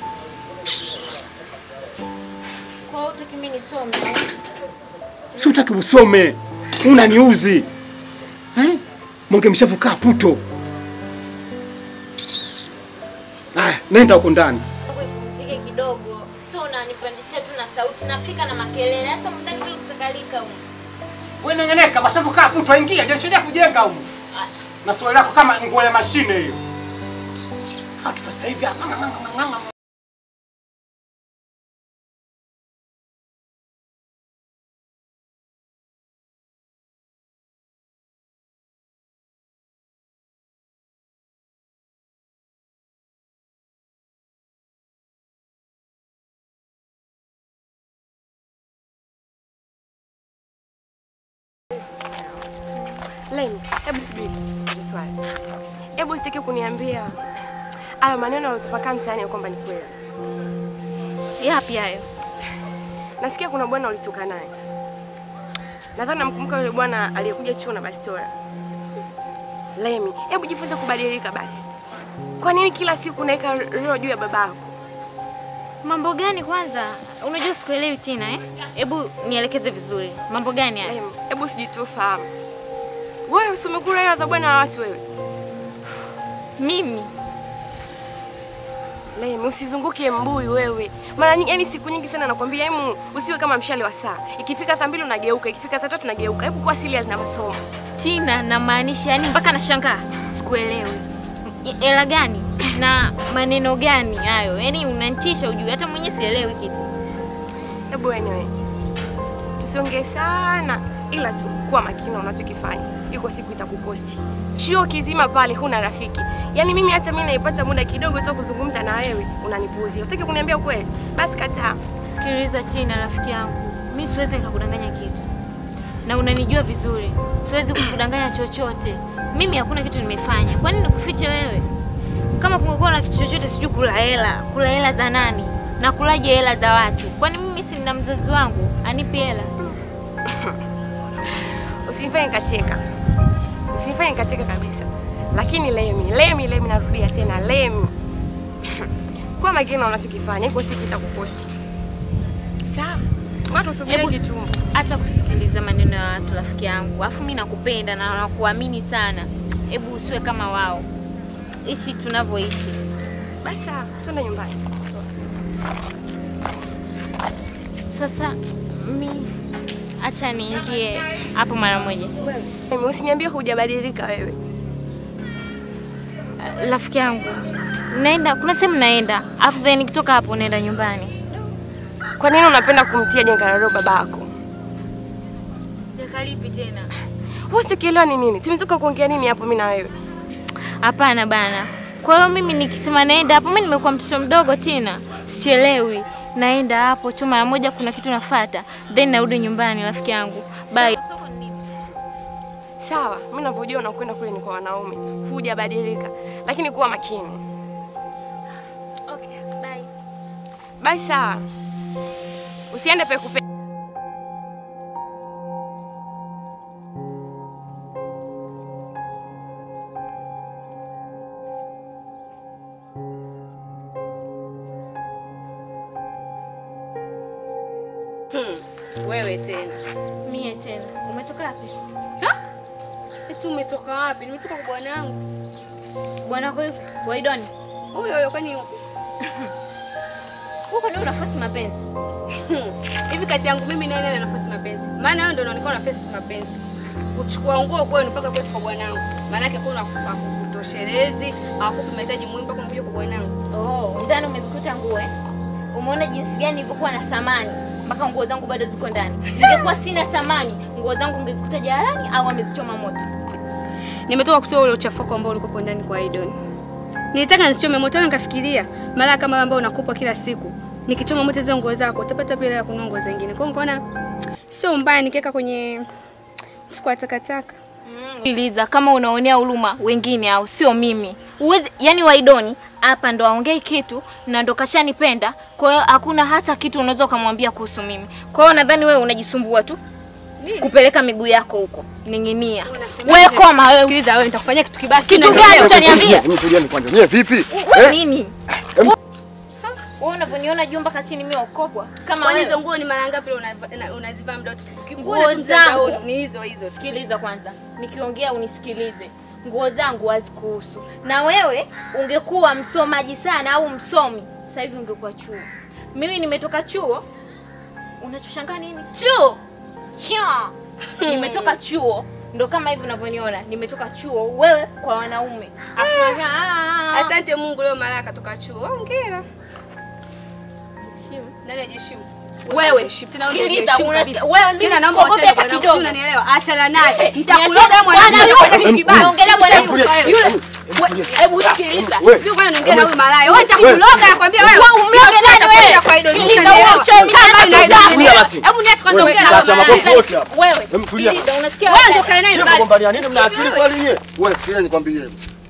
Speaker 2: Kwa hiyo utaki mimi nisome.
Speaker 5: Si utaki usome, unaniuzi eh? Monge mshavukaa puto. Aya, nenda huko ndani.
Speaker 2: Pumzike kidogo. Sio unanipandishia tu na sauti nafika na makelele. Sasa mtaki kutakalika huko.
Speaker 5: Wewe nengeneka, washavukaa puto, ingia, jashiria kujenga huko. Na swali lako kama nguo ya mashine hiyo. Hatu sasa hivi ah, ng'anga, ng'anga, ng'anga.
Speaker 6: Lem, hebu subiri. Sasa swali. Hebu usitaki kuniambia hayo maneno yaliyotapakaa mtaani ya kwamba ni kweli.
Speaker 2: Yapi hayo?
Speaker 6: Nasikia kuna bwana ulisuka naye. Nadhani namkumbuka yule bwana aliyekuja chuo na bastola. Lemi, hebu jifunze kubadilika basi. Kwa nini kila siku unaweka roho juu ya babako?
Speaker 2: Mambo gani kwanza? Unajua sikuelewi Tina eh? Hebu nielekeze vizuri. Mambo gani haya?
Speaker 6: Lemi, hebu sijitufahamu. Wewe si umekula hela za bwana wa watu wewe?
Speaker 2: Mimi
Speaker 6: Lemi, usizunguke mbuyu wewe. Mara nyingi, yani siku nyingi sana nakwambia, hemu usiwe kama mshale wa saa. Ikifika saa mbili unageuka, ikifika saa tatu unageuka. Hebu kuwa serious na masomo.
Speaker 2: Tina, namaanisha yani mpaka nashangaa, sikuelewi hela gani na maneno gani hayo? Yani unanitisha ujue, hata mwenyewe sielewi kitu.
Speaker 6: Hebu anyway, tusiongee sana, ila tu kuwa makini na unachokifanya. Iko siku itakukosti. Chuo kizima pale huna rafiki. Yaani mimi hata mimi naipata muda kidogo tu wa kuzungumza na wewe, unanipuuzia. Utaki kuniambia ukweli? Basi kataa.
Speaker 2: Sikiliza Tina, rafiki yangu, mi siwezi nikakudanganya kitu, na unanijua vizuri, siwezi kukudanganya chochote. Mimi hakuna kitu nimefanya. Kwa nini nikufiche wewe? Kama kungekuwa na kitu chochote, sijui kula hela, kula hela za nani na kulaje hela za watu? Kwani mimi si nina mzazi wangu anipi hela?
Speaker 6: Usinifanye nikacheka. Usinifanye nikacheka kabisa. Lakini Lemi, Lemi, Lemi narudia tena Lemi. Kuwa makini na unachokifanya, iko siku itakukosti. Sawa? Watu usubirie
Speaker 2: Hebu
Speaker 6: kitumbo.
Speaker 2: acha kusikiliza maneno ya watu rafiki yangu, alafu mi nakupenda na nakuamini sana. Hebu usiwe kama wao, ishi tunavyoishi.
Speaker 6: Basi sawa, twende nyumbani.
Speaker 2: Sasa mi acha niingie hapo mara moja.
Speaker 6: Lemi, usiniambie hujabadilika wewe.
Speaker 2: Rafiki yangu, naenda kuna sehemu naenda, alafu then nikitoka hapo naenda nyumbani.
Speaker 6: Kwa nini unapenda kumtia jengararo babako?
Speaker 2: Jakalipi tena?
Speaker 6: Wewe usikielewa ni nini? Tumetoka kuongea nini hapo mimi na wewe?
Speaker 2: Hapana bana. Kwa hiyo mimi nikisema naenda hapo, mimi nimekuwa mtoto mdogo tena, sichelewi. Naenda hapo tu mara moja, kuna kitu nafuata, then narudi nyumbani. Rafiki yangu, bye.
Speaker 6: Sawa, mimi ninavyojua unakwenda kule ni kwa wanaume tu. Hujabadilika. Lakini kuwa makini.
Speaker 2: Okay, bye.
Speaker 6: Bye sawa. Usiende pekupe.
Speaker 12: Hmm, wewe tena.
Speaker 2: Mie tena. Umetoka wapi?
Speaker 12: Ha? Eti umetoka wapi? Nimetoka kwa bwanangu.
Speaker 2: Bwana kwa Waidoni.
Speaker 12: Huyo huyo kwani yuko?
Speaker 2: Huko ndio unafasi mapenzi.
Speaker 12: Hivi kati yangu mimi na yeye nafasi mapenzi. Maana wewe ndio unaonekana unafasi mapenzi. Kuchukua nguo kwenu mpaka kwetu kwa bwanangu. Maana yake kuna kutoshelezi, hawakupi mahitaji muhimu mpaka unakuja kwa bwanangu.
Speaker 2: Oh, ndani umezikuta nguo eh? Umeona jinsi gani nilivyokuwa na samani mpaka nguo zangu bado ziko ndani. Ningekuwa sina samani, nguo zangu ungezikuta jalalani au amezichoma moto.
Speaker 12: Nimetoka kutoa ule uchafuko ambao ulikuwa ndani kwa Aidon. Nilitaka nisichome moto, nikafikiria mara kama ambao unakupa kila siku, nikichoma moto hizo nguo zako utapata pia hela ya kununua nguo zingine. Kwa hiyo nikaona sio mbaya nikiweka kwenye mfuko wa takataka.
Speaker 2: Sikiliza, kama unaonea huruma wengine au sio mimi. Uwezi, yani Waidoni hapa ndo aongei kitu na ndo kashanipenda. Kwa hiyo hakuna hata kitu unaweza ukamwambia kuhusu mimi. Kwa hiyo nadhani wewe unajisumbua tu kupeleka miguu yako huko, ning'inia. Wewe koma wewe.
Speaker 12: Sikiliza wewe, nitakufanyia kitu kibaya.
Speaker 2: Kitu gani utaniambia?
Speaker 14: Mtulieni kwanza. Nyie vipi?
Speaker 2: Wewe nini? Wewe unavyoniona juu mpaka chini mimi ukopwa kama
Speaker 12: Kwani
Speaker 2: wewe.
Speaker 12: hizo nguo ni mara ngapi unava- na- unazivaa muda wote? Ukikuona
Speaker 2: Nguo
Speaker 12: tu mtandaoni,
Speaker 2: zangu
Speaker 12: ni hizo hizo.
Speaker 2: Sikiliza kwanza, nikiongea unisikilize. Nguo zangu hazikuhusu, na wewe ungekuwa msomaji sana au msomi, sasa hivi ungekuwa chuo. Mimi nimetoka chuo. Unachoshangaa nini? Chuo chuo, nimetoka chuo, ndo kama hivi unavyoniona, nimetoka chuo. Wewe kwa wanaume Afu unaongea, "Ah, ah, ah."
Speaker 12: Asante Mungu leo mara katoka chuo. Hongera. Heshimu. Nani ajiheshimu?
Speaker 2: Wewe,
Speaker 12: Heshimu. Tena
Speaker 2: sikiliza,
Speaker 12: unajiheshimu
Speaker 2: unasikia-
Speaker 12: kabisa.
Speaker 2: wewe mimi
Speaker 12: Tena naomba
Speaker 2: sikuogopi
Speaker 12: uachane
Speaker 2: hata
Speaker 12: bwana,
Speaker 2: kidogo.
Speaker 12: Unanielewa? Achana naye.
Speaker 2: Niachane
Speaker 12: Nitakuloga
Speaker 2: bwana
Speaker 12: mwanangu
Speaker 2: yule.
Speaker 12: kwa kibaya.
Speaker 2: Naongelea bwana yule.
Speaker 12: Wewe.
Speaker 2: Yule. Hebu sikiliza.
Speaker 14: Wewe.
Speaker 12: Sijui bwana naongea na huyu malaya. Wewe
Speaker 14: Wewe.
Speaker 12: nitakuloga nakwambia wewe.
Speaker 2: Wewe umloge nani wewe?
Speaker 12: Kwa hiyo
Speaker 2: Sikiliza,
Speaker 12: unanielewa.
Speaker 2: wewe uchawi
Speaker 12: Kaa
Speaker 2: kama
Speaker 12: mbali na
Speaker 2: tutaki.
Speaker 12: yule.
Speaker 14: Tulia basi.
Speaker 12: Hebu niache kwanza
Speaker 14: Wewe,
Speaker 12: ongea na
Speaker 14: acha
Speaker 12: huyu
Speaker 14: makofi
Speaker 12: malaya.
Speaker 14: yote hapa.
Speaker 2: Wewe,
Speaker 14: Hem, tulia.
Speaker 2: sikiliza, unasikia
Speaker 12: Wewe
Speaker 2: wewe?
Speaker 12: ndio kae naye
Speaker 14: Nyie
Speaker 12: mbali.
Speaker 14: mgombania nini? Mna akili kweli nyie? Wewe sikiliza nikwambie.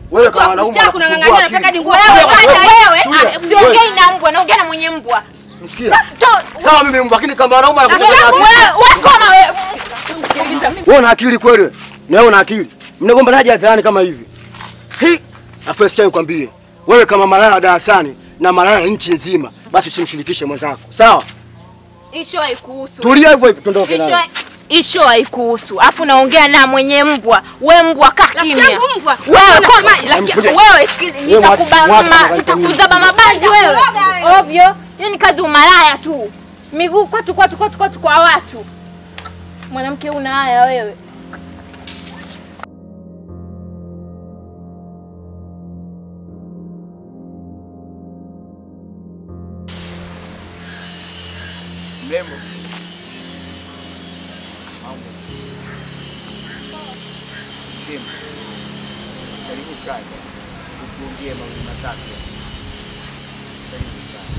Speaker 10: Wewe kama mwanaume
Speaker 12: Unataka
Speaker 10: unakusumbua
Speaker 12: kunang'ang'ania
Speaker 10: akili.
Speaker 12: nataka ni
Speaker 6: Wewe wewe,
Speaker 10: Tulia.
Speaker 6: ah, siongei na mbwa, naongea na mwenye mbwa.
Speaker 10: Msikia? Sawa mimi mbwa, lakini kama mwanaume anakusumbua
Speaker 6: Wewe
Speaker 10: akili.
Speaker 6: wewe koma wewe.
Speaker 10: Wewe una akili kweli? wewe? Na wewe una akili. Mnagombanaje hadharani kama hivi? Hi, afu sikia nikwambie. Wewe kama malaya darasani na malaya nchi nzima, basi usimshirikishe mwenzako. Sawa?
Speaker 6: Isho haikuhusu.
Speaker 10: Tulia hivyo hivyo tuondoke
Speaker 6: Isho
Speaker 10: nayo.
Speaker 6: Isho haikuhusu. Afu naongea na mwenye mbwa. We mbwa kaa kimya.
Speaker 12: yangu mbwa.
Speaker 6: Wewe
Speaker 12: Una-
Speaker 6: koma,
Speaker 12: ma-
Speaker 6: rafiki
Speaker 10: Mkuja.
Speaker 6: wewe sikili
Speaker 10: Wewe mwache-
Speaker 6: nitakuba
Speaker 10: mwache
Speaker 6: ma-
Speaker 10: kwanza
Speaker 6: nitakuzaba mabazi wewe. Ovyo. Hiyo ni kazi umalaya tu. Miguu kwatu kwatu kwatu kwatu kwa watu. Mwanamke una haya wewe.
Speaker 7: Mrembo. Sema. Karibu kaka. Utuongee mawili matatu. Karibu sana.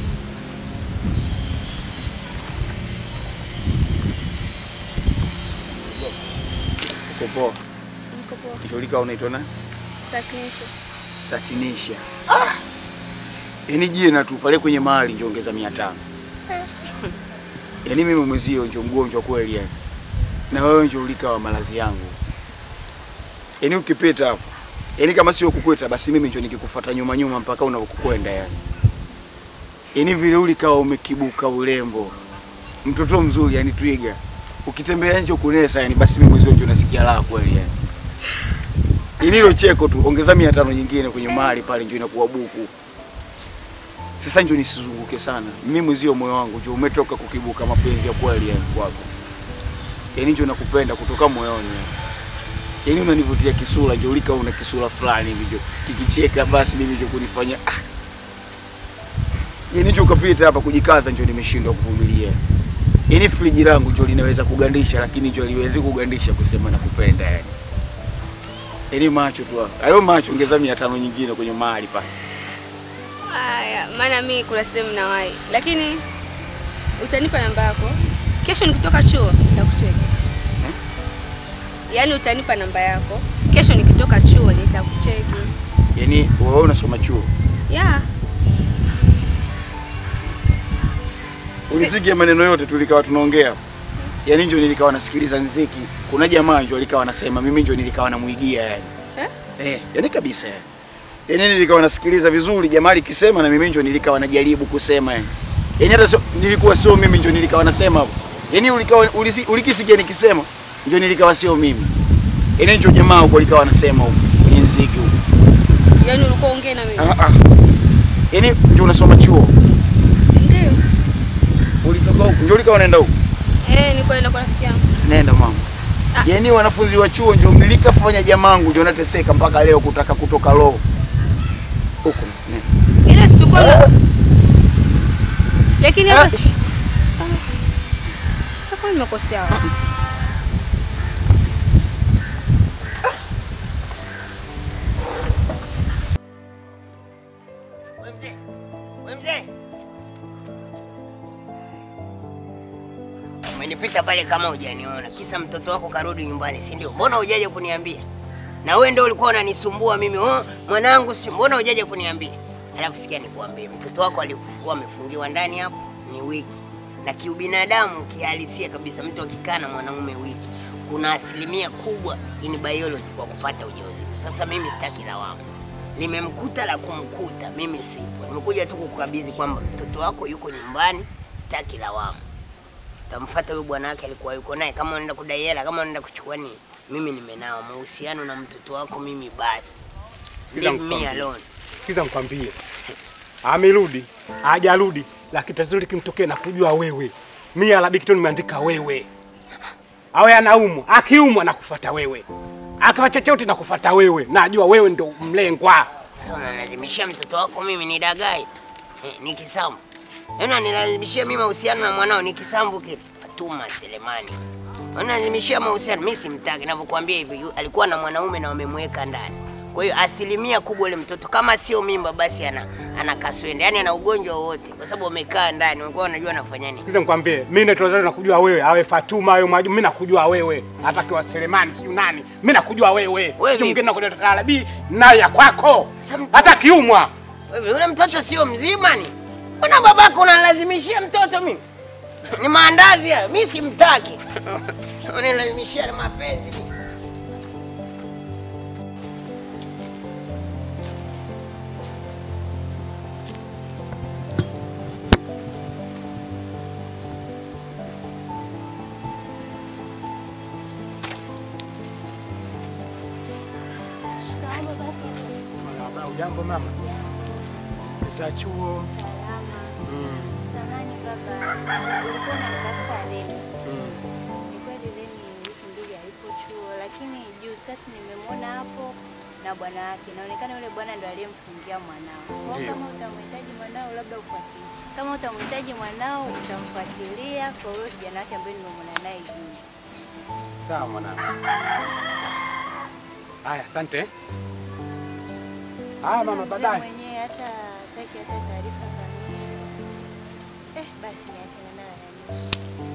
Speaker 7: Uko poa?
Speaker 12: Niko poa.
Speaker 7: Kitolika unaitwa nani?
Speaker 12: Sakinisha.
Speaker 7: Satinisha. Ah! Yaani jina tu pale kwenye mahali ndio ongeza 500. Yaani mimi mwezio ndio mgonjwa kweli yani. Na wewe ndio ulika wa malazi yangu. Yaani ukipita hapo. Yaani kama sio kukweta basi mimi ndio nikikufuata nyuma nyuma mpaka unakokwenda yani. Yaani vile ulikawa umekibuka urembo. Mtoto mzuri yani twiga. Ukitembea nje kunesa yani basi mimi mwezio ndio nasikia raha kweli yani. Yaani hilo cheko tu ongeza 500 nyingine kwenye mahali pale ndio inakuwa buku. Sasa ndio nisizunguke sana. Mimi mwezio moyo wangu ndio umetoka kukibuka mapenzi ya kweli yani kwako. Yaani ndio nakupenda kutoka moyoni. Yaani unanivutia kisura, ndio ulika una kisura fulani hivi ndio. Kikicheka basi mimi ndio kunifanya ah. Yaani ndio ukapita hapa kujikaza ndio nimeshindwa kuvumilia. Yaani friji langu ndio linaweza kugandisha lakini ndio liwezi kugandisha kusema nakupenda yani. Yaani macho tu. hapo. Hayo macho ongeza 500 nyingine kwenye mahali pale.
Speaker 12: Haya, maana mimi kuna sehemu nawahi, lakini utanipa namba yako kesho nikitoka chuo nitakucheki. Yaani utanipa namba yako kesho nikitoka chuo nitakucheki.
Speaker 7: Yaani wewe unasoma chuo.
Speaker 12: Yeah.
Speaker 7: Ulisikia maneno yote tulikawa tunaongea. Yaani ndio nilikawa nasikiliza nziki. Kuna jamaa ndio alikawa anasema mimi ndio nilikawa namuigia yani.
Speaker 12: Eh?
Speaker 7: Eh, yani kabisa yani. Yaani nilikawa nasikiliza vizuri jamaa alikisema na mimi ndio nilikawa najaribu kusema yani. Yaani hata sio nilikuwa sio mimi ndio nilikawa nasema hapo. Yaani ulikawa ulisi, ulikisikia nikisema ndio nilikawa sio mimi. Yaani ndio jamaa huko alikawa anasema huko kwenye nziki huko.
Speaker 12: Yaani ulikuwa ongea na mimi.
Speaker 7: Ah ah. Yaani ndio unasoma chuo.
Speaker 12: Ndio.
Speaker 7: Ulitoka huko ndio ulikawa unaenda huko.
Speaker 12: Eh, nilikuwa naenda kwa rafiki yangu.
Speaker 7: Nenda mama. Yaani wanafunzi wa chuo ndio mlikafanya jamangu ndio nateseka mpaka leo kutaka kutoka roho. Huko. nenda.
Speaker 12: Ile situkuwa na Lakini hapa
Speaker 7: Eh.
Speaker 12: Sasa kwa nimekosea wapi?
Speaker 3: Wewe mzee. Umenipita pale kama hujaniona. Kisa mtoto wako karudi nyumbani, si ndio? Mbona hujaje kuniambia? Na wewe ndio ulikuwa unanisumbua mimi. Oh, mwanangu si mbona hujaje kuniambia? Alafu sikia nikuambie, mtoto wako alikuwa amefungiwa ndani hapo ni wiki. Na kiubinadamu kihalisia kabisa, mtu akikaa na mwanaume wiki, kuna asilimia kubwa in biology kwa kupata ujauzito. Sasa mimi sitaki lawama limemkuta la kumkuta, mimi sipo. Nimekuja tu kukukabidhi kwamba mtoto wako yuko nyumbani, sitaki lawama. Tamfuata huyo bwana wake alikuwa yuko naye, kama unaenda kudai hela, kama unaenda kuchukua nini, mimi nimenao mahusiano na mtoto wako mimi, basi
Speaker 5: Sikiza
Speaker 3: leave me
Speaker 5: nikwambie.
Speaker 3: alone.
Speaker 5: Sikiza nikwambie, amerudi hajarudi, lakini tatizo likimtokea na kujua wewe. Mimi alabikito nimeandika wewe, awe anaumwa, akiumwa nakufuata wewe, akawa chochote nakufuata wewe, najua wewe ndo mlengwa.
Speaker 3: Sasa unanilazimishia mtoto wako mimi ni dagai eh, ni kisambu. Yaani unanilazimishia mimi mahusiano na mwanao ni kisambu kile. Fatuma Selemani. Unanilazimishia mahusiano mimi simtaki ninavyokuambia hivi yu- alikuwa na mwanaume na wamemweka ndani. Kwa hiyo asilimia kubwa ule mtoto kama sio mimba, basi ana ana kaswende, yani ana ugonjwa wowote, kwa sababu wamekaa ndani, walikuwa wanajua anafanya nini.
Speaker 5: Sikiza nikwambie, mimi naitwa Zari nakujua wewe, awe Fatuma awe Mwajuma, mimi nakujua wewe. Hata kiwa Selemani sijui nani, mimi nakujua wewe. Sijui mwingine nakuja Tarabi naye ya kwako. Hata kiumwa.
Speaker 3: Wewe yule mtoto sio mzima ni? Mbona babako unalazimishia mtoto mimi? Ni maandazi hayo, mimi simtaki. Unalazimishia na mapenzi mimi.
Speaker 5: Marahaba, ujambo mama? Za chuo. Mm.
Speaker 2: Samahani baba, ulikuwa unanitafuta Remi.
Speaker 5: Mm.
Speaker 2: Ni kweli Remi wiki mbili hayupo chuo, lakini juzi kati nimemwona hapo na bwana wake. Inaonekana yule bwana ndo aliyemfungia mwanao. Kwa hiyo
Speaker 5: Ndio.
Speaker 2: kama utamhitaji mwanao, labda ufuatilie. Kama utamhitaji mwanao, utamfuatilia kwa yule kijana wake ambaye nimemwona naye juzi.
Speaker 5: Sawa mwanangu. Haya, asante. Haya mama,
Speaker 2: Mzee
Speaker 5: baadaye.
Speaker 2: mwenyewe hata hataki hata taarifa kamili. Eh, basi niachane nayo ya nusu.